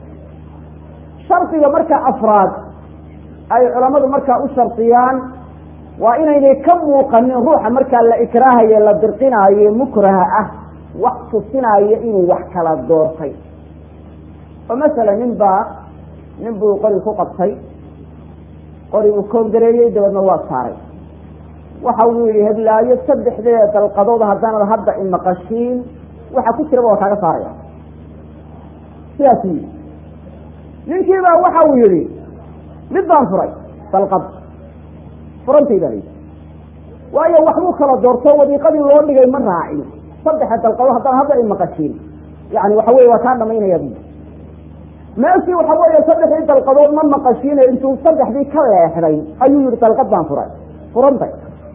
shardiga marka afraad ay culammadu markaa u shardiyaan waa inaynay ka muuqanin ruuxa markaa la ikraahaye la dirqinaayo mukraha ah wax tusinaayo inuu wax kala doortay oo masalan nin baa nin buu qori ku qabtay qori uu koongareeyey dabeedna waa saaray waxa uu yihi heblaayo saddexdeeda dalqadood haddaanad hadda imaqashiin waxa ku jiraba waa kaaga saaraya sidaas u yidhi ninkiibaa waxa uu yihi mid baan furay dalqad furantay baa layidhi waayo waxbuu kala doorto wadiiqadii loo dhigay ma raacin saddexa dalqadood haddaan hadda imaqashiin yani waxa weye waa kaa dhamaynaya bu meeshii waxa weeye saddexdii dalqadood ma maqashiine intuu saddexdii ka leexday ayuu yihi dalqad baan furay furantay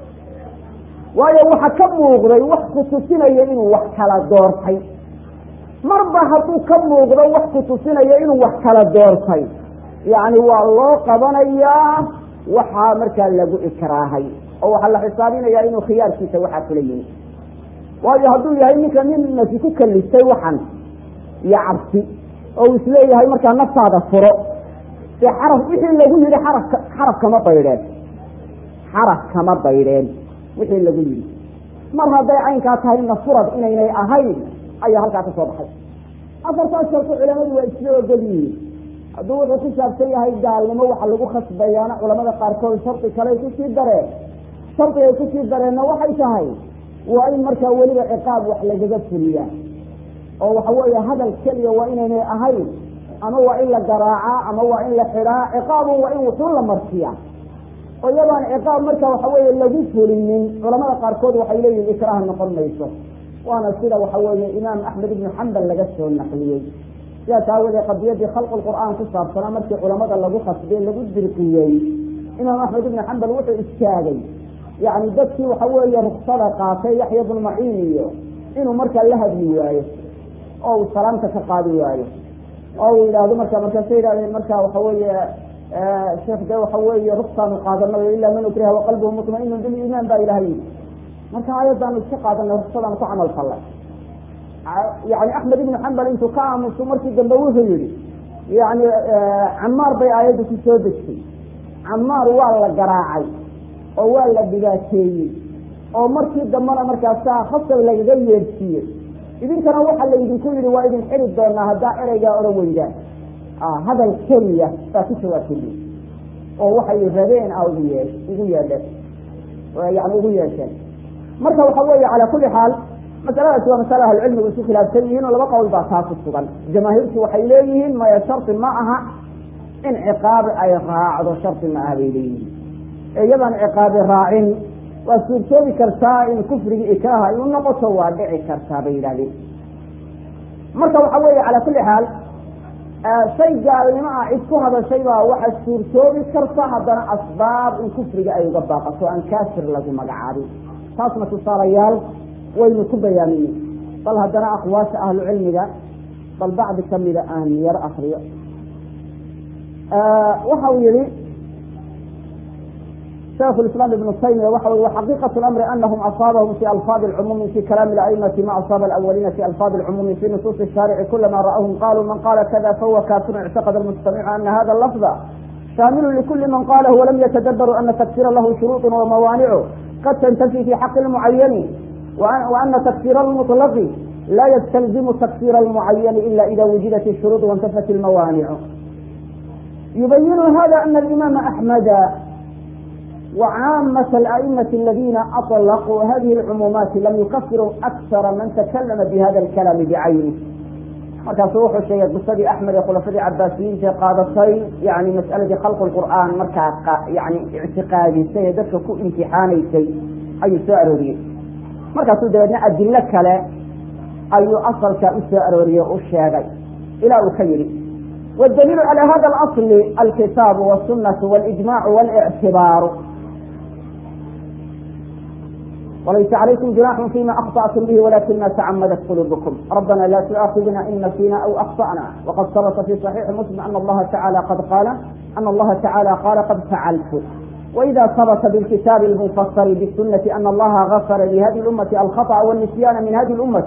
waayo waxa ka muuqday wax kutusinaya inuu wax kala doortay marba hadduu ka muuqdo wax kutusinaya inuu wax kala doortay yacni waa loo qabanayaa waxaa markaa lagu ikraahay oo waxaa la xisaabinayaa inuu khiyaarkiisa waxaa kula yimi waayo hadduu yahay ninka nin nasi ku kalistay waxan iyo cabsi oo uu isleeyahay markaa naftaada furo dee xaraf wixii lagu yihi xarafka xaraf kama baydheen xaraf kama baydheen wixii lagu yihi mar hadday caynkaa tahay nafurad inaynay ahayn ayaa halkaa ka soo baxay afartaas sharku culamadu waa isla ogol yihiin hadduu wuxuu ku saabsan yahay gaalnimo waxa lagu khasbayaana culamada qaarkood shardi kaley kusii dareen shardigay kusii dareenna waxay tahay waa in markaa weliba ciqaab wax lagaga fuliyaa oo waxa weeye hadal keliya waa inaynay ahayn ama waa in la garaacaa ama waa in la xidhaa ciqaabun waa in wuxuun la marsiyaa oo iyadaan ciqaab marka waxa weeye lagu fulinin culamada qaarkood waxay leeyihin ikraah noqon mayso waana sida waxa weeye imaam axmed ibnu xambal laga soo naqliyey sidaas aawadee qadiyadii khalqu lqur'aan ku saabsanaa markii culamada lagu khasbay lagu dirqiyey imaam axmed ibnu xambal wuxuu istaagay yani dadkii waxa weeye ruksada qaatay yaxya bnu maciin iyo inuu markaa la hadli waayo oo uu salaamta ka qaadi waayo oo uu yidhaahdo marka markaasa yidhahdeen marka waxa weeye sheekh de waxa weeye ruksaanu qaadanayo ilaa man ukriha waqalbuhu mutmainu biliimaan baa ilahay yii marka ayadaanu iska qaadanay ruksadaanu ku camal fallay yani axmed ibnu xambal intuu ka aamusu markii dambe wuxuu yihi yani camaar bay aayaddu ku soo degtay camaar waa la garaacay oo waa la dhibaateeyey oo markii dambena markaasaa khasab lagaga yeedsiiyey idinkana waxa laydinku yihi waa idin xiri doonaa haddaa ereygaa odhan weydaan hadal keliya baa ku jawaabtay oo waxay rabeen a ugu yee ugu yeedheen yani ugu yeesheen marka waxa weeye calaa kuli xaal masaladaasi waa masale ahlucilmigu isku khilaafsan yihiin oo laba qowl baa taa ku sugan jamaahiirtu waxay leeyihiin maya shardi ma aha in ciqaabi ay raacdo shardi ma aha bay leeyihiin ee iyadaan ciqaabi raacin waa suurtoobi kartaa in kufrigii ikraaha ay u noqoto waa dhici kartaa bay yidhahdeen marka waxa weeye calaa kuli xaal shay gaalnimo ah cid ku hadashay baa waxa suurtoobi karta haddana asbaab in kufriga ay uga baaqato aan kaafir lagu magacaabin taasna tusaalayaal waynu ku bayaamine bal haddana aqwaasha ahlu cilmiga bal bacdi kamida aan yar akriyo waxa uu yihi شhيkh الاسلام بن تيمية waxa ui وxaقيقة الأمر أنهم أصاaبهم في ألفاظ العموم في كلام الأئمة ما أصاaب الأولين في ألفاظ العموم في نصوص الشارع كلما رأوهم قالوا من قال كذا فهو كافر اعتقد المستمع أن هذا اللفظ شامل لكل من قاله ولم يتدبروا أن تكفير له شروط وموانع قد تنتفي في حق المعين وأن تكفير المطلق لا يستلزم تكفير المعين إلا إذا وجدت الشروط وانتفت الموانع يبين هذا أن الإمام أحمد وعامة الأئمة الذين أطلقوا هذه العمومات لم يكفروا أكثر من تكلم بهذا الكلام بعينه markaasu wuxuu sheegay qisadii axmed ee khulafadii cabaasiyiinta ee qaadatay yani mas'aladii khalqu lqur'aan markaa yani ictiqaadisay ee dadka ku imtixaanaysay ayuu soo arooriyey markaasuu dabeedna adilo kale ayuu asalkaa u soo arooriyey u sheegay ilaa uu ka yidhi wاdaliilu calى hada اlasl alkitaabu wالsunaةu wاlijmacu wاlictibaaru walaysa calaykum junaxu fima akhطأtum bihi walakin ma tacamadat quluubkum rabbana la tu'aakidna in nasina aw akطأna waqad sabta fi صaxiixi muslim ana allaha tacala qad qaala ana allaha tacala qaala qad facaltu وإذا ثبت بالكتاب المفسر بالسنة أن الله غفر لهذه الأمة الخطأ والنسيان من هذه الأمة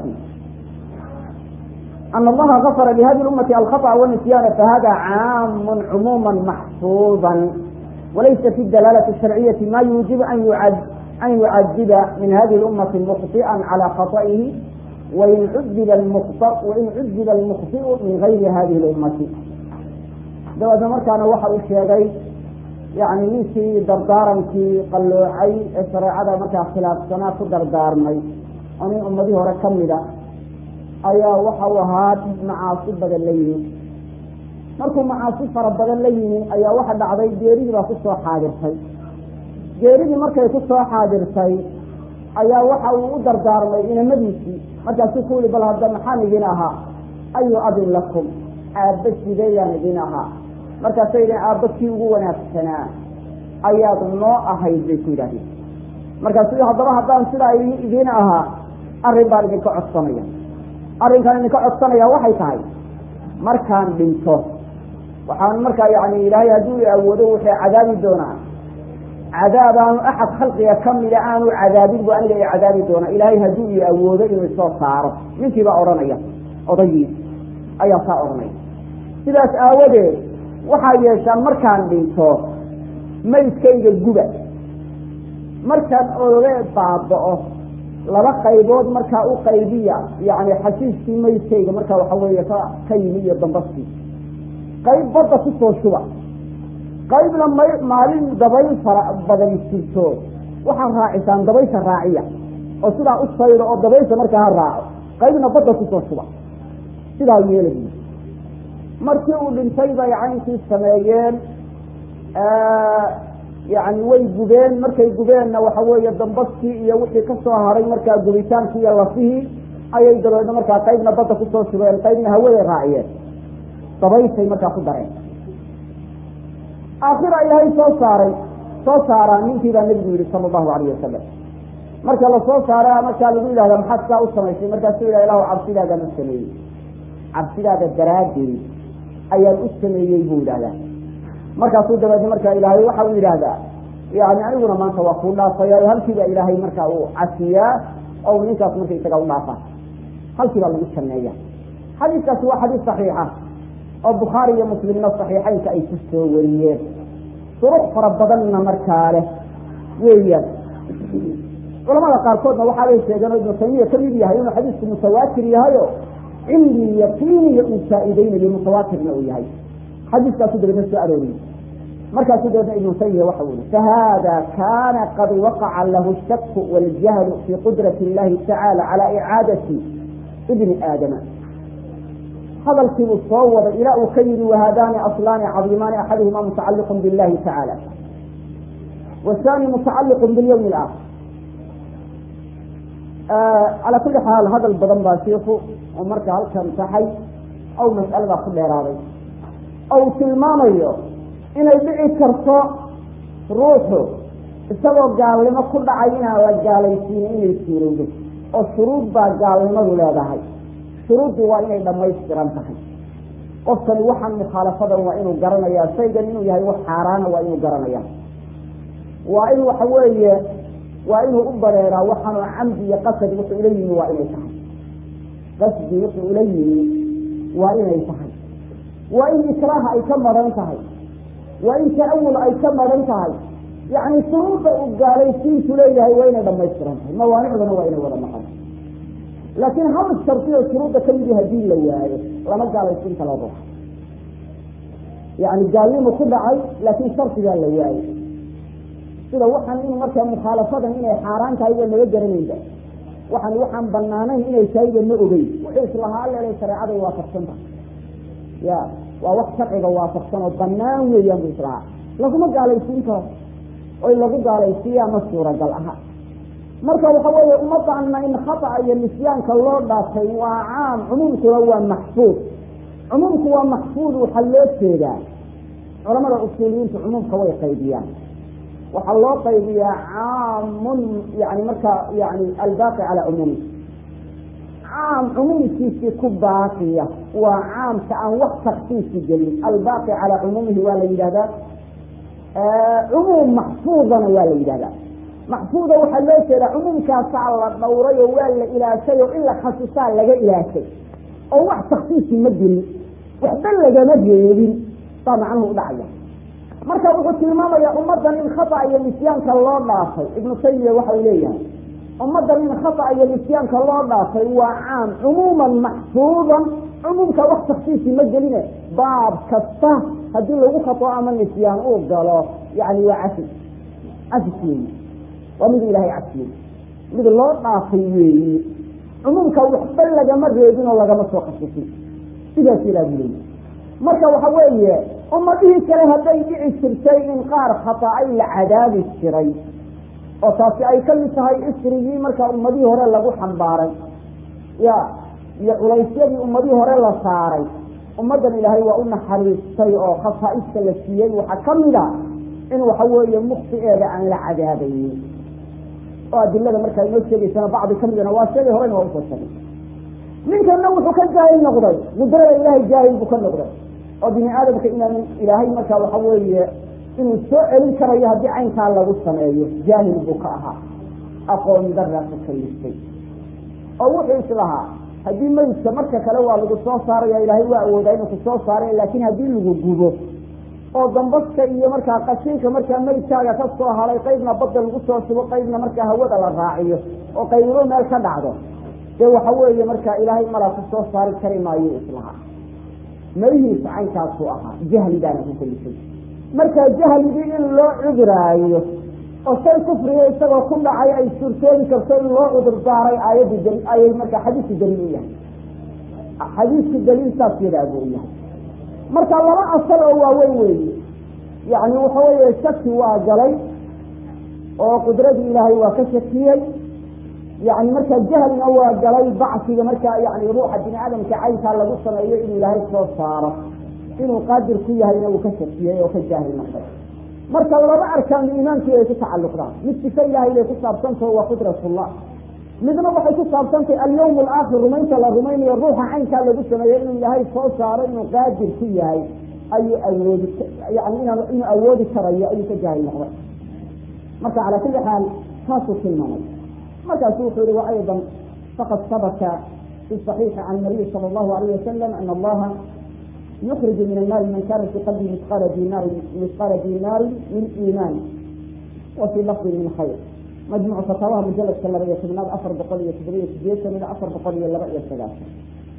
أن الله غفر لهذه الأمة الخطأ والنسيان فهذا عام عموما محفوظا وليس في الدلالة الشرعية ما يوجب أن يعد أن يعذب من هذه الأمة مخطئا على خطئه وإن عذب المخطئ وإن عذب المخطئ من غير هذه الأمة دواء مركان وحى الشيخي yani ninkii dardaarankii qalloocay ee shareecada markaa khilaafsanaa ku dardaarmay oo nin ummadii hore ka mida ayaa waxa u ahaa macaasi badan la yimi markuu macaasi fara badan la yimi ayaa waxa dhacday geeridii baa kusoo xaadirtay geeridii markay kusoo xaadirtay ayaa waxa uu u dardaarmay inamadiisii markaasuu ku yihi bal hadda maxaan idin ahaa ayu abin lakum aabba sideeyaan idin ahaa markaasay yidhaheen aabba kii ugu wanaagsanaa ayaad noo ahayd bay ku yidhahdeen markaasu haddaba haddaan sidaa idiin ahaa arrin baan idinka codsanaya arrinkaan idinka codsanaya waxay tahay markaan dhinto waxaan markaa yani ilaahay hadduu i awoodo wuxuu cadaabi doonaa cadaab aanu axad khalqiga kamida aanu cadaabin bu aniga i cadaabi doonaa ilaahay hadduu i awoodo inuu isoo saaro ninkii baa odhanaya odaygiis ayaa saa odhanaya sidaas aawadeed waxaa yeeshaan markaan dhinto maydkayga guba markaan oge baaba'o laba qaybood markaa u qaybiya yani xashiiskii maydkayga markaa waxa weeye ka ka yimi iyo dambaskii qayb badda kusoo shuba qaybna may maalin dabayl fara badan jirto waxaad raacisaan dabaysha raaciya oo sidaa u saydo oo dabaysha markaa ha raaco qaybna badda kusoo shuba sidaa yeelay markii uu dhintay bay caynkii sameeyeen yani way gubeen markay gubeenna waxa weeye dambaskii iyo wixii kasoo haray markaa gubitaankii iyo lafihii ayay dabeedna markaa qaybna badda kusoo shubeen qaybna hawaday raaciyeen dabayshay markaa ku dareen aakhira ilaahay soo saaray soo saaraa ninkii baa nebigu yihi sala allahu alayh wasalam marka lasoo saara markaa lagu yidhahda maxaad saa u samaysay markaasuu yidhah ilahu cabsidaagaan u sameeyey cabsidaada daraaddeed ayaan u sameeyey buu yidhahdaa markaasuu dabeedna markaa ilaahay waxa uu yidhaahdaa yani aniguna maanta waa kuu dhaafaya o halkiiba ilaahay markaa uu casiyaa oo ninkaas marka isaga u dhaafa halkii baa lagu sameeya xadiiskaasi waa xadiis saxiixa oo bukhaari iyo muslimna saxiixeynka ay ku soo wariyeen duruq fara badanna markaa leh weeyaan culamada qaarkoodna waxaabay sheegeen oo ibnu taymiya kamid yahay inuu xadiisku mutawaatir yahayo cilmi yaqiiniya uu faa'iideynayo mutawaatirna uu yahay xadiiskaasu dabeedna soo arooriyey markaasuu dabeedna ibnu taymiya waxa uu yihi fahada kana qad waqaca lahu shaku waljahlu fi qudrati illahi tacala cala icaadati ibni aadama hadalkiibuu soo waday ilaa uu ka yihi wahadaani aslaani cadiimaani axaduhuma mutacaliqun billahi tacala wathani mutacaliqun bilyawmi alaakhir calaa kulli xaal hadal badan baa shiiku oo marka halkan taxay ow mas'aladaa ku dheeraaday oo uu tilmaamayo inay dhici karto ruuxu isagoo gaalnimo ku dhacay inaan la gaalaysiinin inay suurowdo oo shuruud baa gaalnimadu leedahay shuruuddii waa inay dhamaystiran tahay qofkani waxaan mukhaalafadan waa inuu garanayaa shaygan inuu yahay wax xaaraana waa inuu garanaya waa in waxa weeye waa inuu u bareeraa waxaanu camdi iyo qasad wuxuu ula yimi waa inay tahay qasdi wuxuu ula yimi waa inay tahay waa in ikraaha ay ka maran tahay waa in ta'awul ay ka maran tahay yacni shuruudda uu gaalaysiintu leeyahay waa inay dhamaystiran tahay mawaanicduna waa inay wada maqan laakiin hal shardi oo shuruudda ka midi hadii la waayo lama gaalaysiin kala ruux yani gaalnimu ku dhacay laakiin shardigaa la waayo sida waxaan in markaa mukhaalafadan inay xaaraan tahay waa naga garanayda waxaan waxaan banaanayn inay tahayba ma ogeyn wuxuu islahaa leelay shareecaday waafaqsanta ya waa wax sharciga waafaqsan oo banaan weeyaan bu islahaa laguma gaalaysiin karo oy lagu gaalaysiiyaa ma suuragal aha marka waxa weeye ummadana in khata'a iyo nisyaanka loo dhaafay waa caam cumuumkuna waa maxfuud cumuumku waa maxfuud waxaa loo jeedaa culamada usuuliyiintu cumuumka way qaybiyaan waxaa loo qaybiyaa caamun yani marka yani albaaqi calaa cumuumi caam cumuumkiisii ku baaqiya waa caamka aan wax taksiisi gelin albaaqi calaa cumuumihi waa la yidhahdaa cumuum maxfuudana waa la yidhahdaa maxfuuda waxaa loo jeedaa cumuumkaasaa la dhowray oo waa la ilaashay oo in la khasisaa laga ilaashay oo wax taksiisi ma gelin waxba lagama reebin baa macnuhu udhacaya marka wuxuu tilmaamayaa ummaddan in khata iyo nisyaanka loo dhaafay ibnu taymiya waxau leeyahay ummaddan in khata iyo nisyaanka loo dhaafay waa caam cumuuman maxfuudan cumuumka wax taksiisi ma geline baab kasta haddii lagu khato ama nisyaan uu galo yani waa cafis cafis weeye waa mid ilaahay cafiyey mid loo dhaafay weeye cumuumka waxba lagama reebin oo lagama soo khasisin sidaas ilaa buu leeyahy marka waxa weeye ummadihii kale hadday dhici jirtay in qaar khata'ay la cadaabi jiray oo taasi ay ka mid tahay isrigii markaa ummadihii hore lagu xambaaray ya iyo culaysyadii ummadihii hore la saaray ummaddan ilaahay waa u naxariistay oo khasaa'ista la siiyey waxaa ka mid a in waxa weeye muktigeeda aan la cadaabaynin oo adilada markaa inoo sheegaysana bacdi ka midana waa sheegay horena waa usoo sheegay ninkana wuxuu ka jaahil noqday qudrada ilaahay jaahil buu ka noqday oo bini aadamka inaan ilaahay markaa waxa weeye inuu soo celin karayo haddii caynkaa lagu sameeyo jaahil buu ka ahaa aqoon daraa ku kalistay oo wuxuu islahaa haddii meydka marka kale waa lagu soo saaraya ilaahay waa awoodaa inuu ku soo saaray laakiin haddii lagu gubo oo dambaska iyo markaa qashinka markaa meydkaaga ka soo haray qaybna badda lagu soo shubo qaybna markaa hawada la raaciyo oo qaybo meel ka dhacdo dee waxa weeye markaa ilaahay malaa ku soo saari kari maayo islahaa melihiisa caynkaasuu ahaa jahli baana ku kalifay marka jahligii in loo cuduraayo oo shay kufriga isagoo ku dhacay ay suurtoobi karto in loo cudur daaray aayaddu dali ayay markaa xadiisku daliil u yahay xadiisku daliil saas yadaa buu u yahay marka laba asal oo waaweyn weeye yacni waxa weeye shaki waa galay oo qudradii ilaahay waa ka shakiyey yani marka jahlina waa galay bacsiga markaa yani ruuxa bini aadamka caynkaa lagu sameeyo inuu ilaahay soo saaro inuu qaadir ku yahayna uu ka shakiyey oo ka jaahil noqday marka laba arkaanu iimaankii ay ku tacalluqdaan mid sife ilaahay bay ku saabsantaho waa qudratullah midna waxay ku saabsantahay alyawm alaakhir rumaynta la rumaynayo ruuxa caynkaa lagu sameeyo inuu ilaahay soo saaro inuu qaadir ku yahay ayuu awoodi yani inuu awoodi karayo ayuu ka jaahil noqday marka calaa kulli xaal taasuu tilmaamay markaasu wuxuu yihi وأيضا faqad sabta في صحيiح عن النaبي صلى الله عليه وسلم أن الlaha يkرج min الناr man kana في qلبi مثقاaل dinar مثقاaلa dinاri min iman وفي lفظi min khayr majmuع fataawaha mujaladka laba iyo tobnaad afar boqol iyo toddobiyo sideetan ila afar boqol iyo laba iyo sagaashan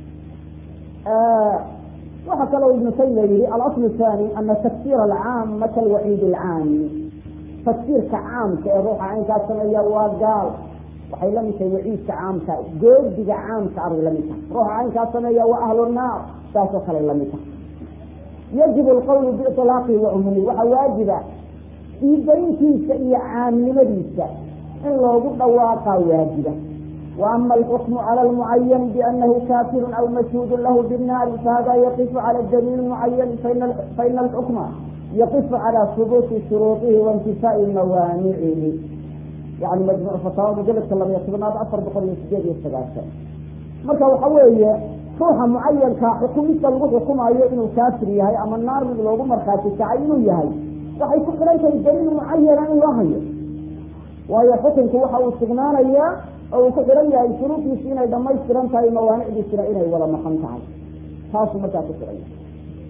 waxaa kaloo ibnu taymiya yihi alasl الثاني ana تfsيr الcaam kalwaciid الcaami tafsiirka caamka ee ruuxa caynkaa sameeya waa gaal waxay la mid tahay waciidka caamka goodiga caamka abay la mid tahay ruuxa caynkaa sameeya waa ahlu naar saasoo kale la mid tahay yajibu alqawlu biiطlaaqihi wa cumumihi waxaa waajiba diidayntiisa iyo caamnimadiisa in loogu dhawaaqaa waajiba wa ama alxukmu cala almucayani bianahu kafirun aw mashhuudun lahu binnaari fahada yaqifu cala daliil mucayani faina alxukma yaqifu cala hubuuti shuruuطihi waintifaai mawaanicihi yani majmuc fataawa mujaladka labaiyo tobnaad afar boqol iyo sideed iyo sagaashan marka waxa weeye ruuxa mucayanka xukumista lagu xukumayo inuu kaafir yahay ama naar mid loogu markhaati kacay inuu yahay waxay ku xilan tahay daliil mucayana in loo hayo waayo xukunku waxa uu sugnaanayaa oo uu ku xihan yahay shuruudiisi inay dhamaystiran tahay mawaanicdiisina inay wada maqan tahay taasuu markaa ku xihan yahay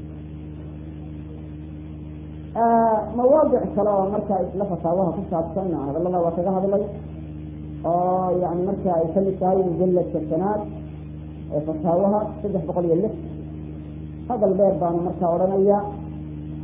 mawaadic kale oo markaa isla fataawaha ku saabsan hadalada waa kaga hadlay oo yani marka ay kamid tahay mujaladka shanaad ee fataawaha saddex boqol iyo lix hadal dheer baanu markaa odhanaya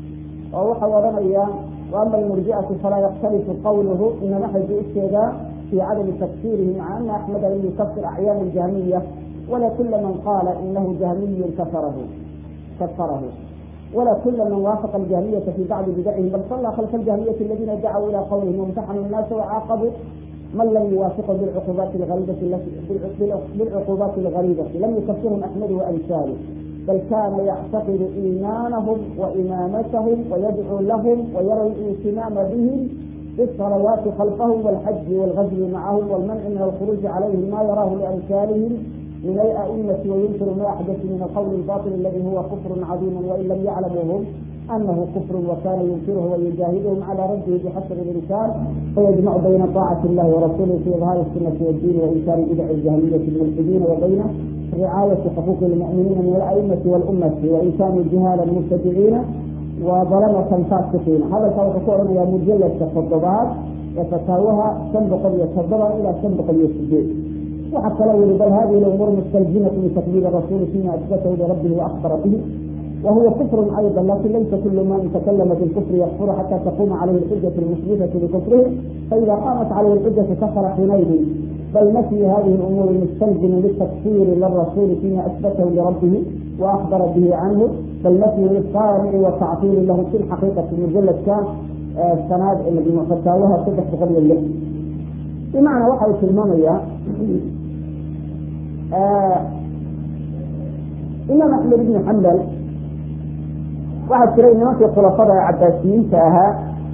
oo waxau odhanaya waama almurji'atu falaa yakhtalifu qawluhu inama xaju ujeedaa في عدم تكفيره مع أن أحمد لم يكفر أعيان الجهمية ولا كل من قال إنه جهمي كفره كفره ولا كل من وافق الجهمية في بعض بدعهم بل صلى خلف الجهمية الذين دعوا إلى قولهم وامتحنوا الناس وعاقبوا من لم يوافقه بالعقوبات الغريبة التي بالعقوبات الغريبة لم يكفرهم أحمد وأمثاله بل كان يعتقد إيمانهم وإمامتهم ويدعو لهم ويرى الاهتمام بهم بالصلوات خلفهم والحج والغزو معهم والمنع من الخروج عليهم ما يراه لأمثالهم من الأئمة وينكر ما أحدث من القول الباطل الذي هو كفر عظيم وإن لم يعلموا هم أنه كفر وكان ينكره ويجاهدهم على رده بحسب الإمكان فيجمع بين طاعة الله ورسوله في إظهار السنة والدين وإنكار بدع الجاهلية الملحدين وبين رعاية حقوق المؤمنين من الأئمة والأمة وإنسان الجهال المبتدعين وظلمة فاسقين هذا كما تقول يا مجلد تفضلات يتساوها تنبق يتفضل إلى تنبق يسجد وحتى لو بل هذه الأمور مستلزمة لتكبير الرسول فيما أثبته لربه وأخبر به وهو كفر أيضا لكن ليس كل من تكلم بالكفر يكفر حتى تقوم عليه الحجة المثبتة لكفره فإذا قامت عليه الحجة كفر حينئذ بل نفي هذه الأمور المستلزم للتكفير للرسول فيما أثبته لربه وأخبر به عنه بل نفي للصانع وتعطيل له في الحقيقة في المجلد كان السناد الذي فتاوها صدح بقبل اللحم بمعنى waxay tilmaamaya imaam axmed ibni xambal waxaa jiray nimankii khulafada ee cabaasiyiinta ahaa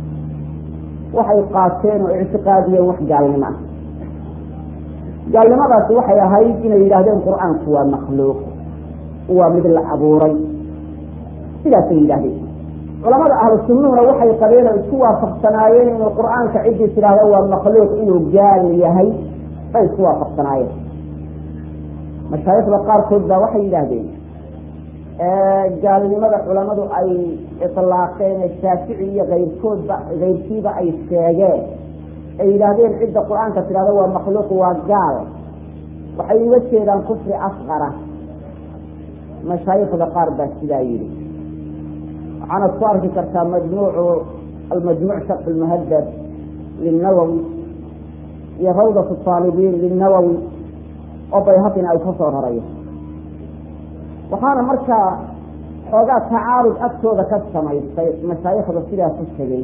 waxay qaateen oo ictiqaadiyeen wax gaalnimo ah gaalnimadaasi waxay ahayd inay yidhaahdeen qur-aanku waa makhluuq waa mid la abuuray sidaasay yidhahdeen culamada ahlu sunnuhuna waxay qabeen oo isku waafaqsanaayeen inuu qur-aanka ciddii tidhaahda waa makhluuq inuu gaal yahay bay isku waafaqsanaayeen mashaayikda qaarkood baa waxay yidhaahdeen gaalnimada culamadu ay ilaaqeen shaafici iyo ayrkoodba kayrkiiba ay sheegeen ay yidhaahdeen cidda qur-aanka tidhahda waa makhluuq waa gaal waxay uga jeedaan kufri asqara mashaayikda qaar baa sidaa yidhi waxaanad ku arki kartaa majmuucu almajmuuc sharx lmuhadab lilnawowi iyo rawdat aalibiin lilnawowi oo bayhaqina ay ka soo rarayo waxaana markaa xoogaa tacaarud agtooda ka samaystay mashaayikhda sidaa ku tegey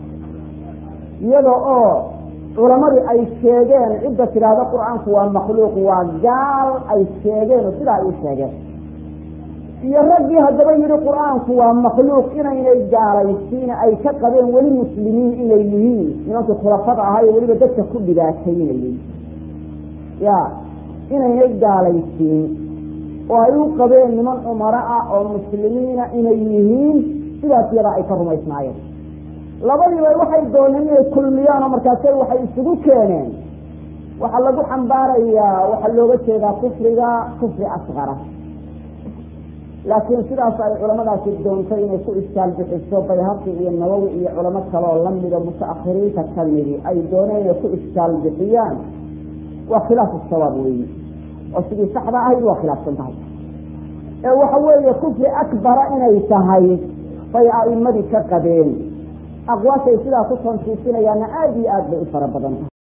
iyada oo culamadii ay sheegeen cidda tidhaahda qur-aanku waa makhluuq waa gaal ay sheegeen oo sidaa ay u sheegeen iyo raggii haddaba yidhi qur-aanku waa makhluuq inaynay gaalaysiin ay ka qabeen weli muslimiin inay yihiin nimankii khulafada ahaa iyo weliba dadka ku dhibaataynayey ya inaynay gaalaysiin oo ay u qabeen niman cumaro ah oo muslimiina inay yihiin sidaas yadaa ay ka rumaysnaayeen labadiiba waxay dooneen inay kulmiyaan oo markaase waxay isugu keeneen waxaa lagu xambaarayaa waxaa looga jeedaa kufriga kufri asqara laakiin sidaas ay culamadaasi doontay inay ku iskaal bixiso bayhaqi iyo nawowi iyo culamo kaleoo lamida mutaakhiriinta kamidi ay dooneen inay ku iskaal bixiyaan waa khilaafu sawaab weyi oo sidii saxda ahayd waa khilaafsan tahay ee waxa weeye kufri akbara inay tahay bay a'imadii ka qabeen aqwaashay sidaa ku tansiisinayaana aada iyo aad bay u fara badan tahay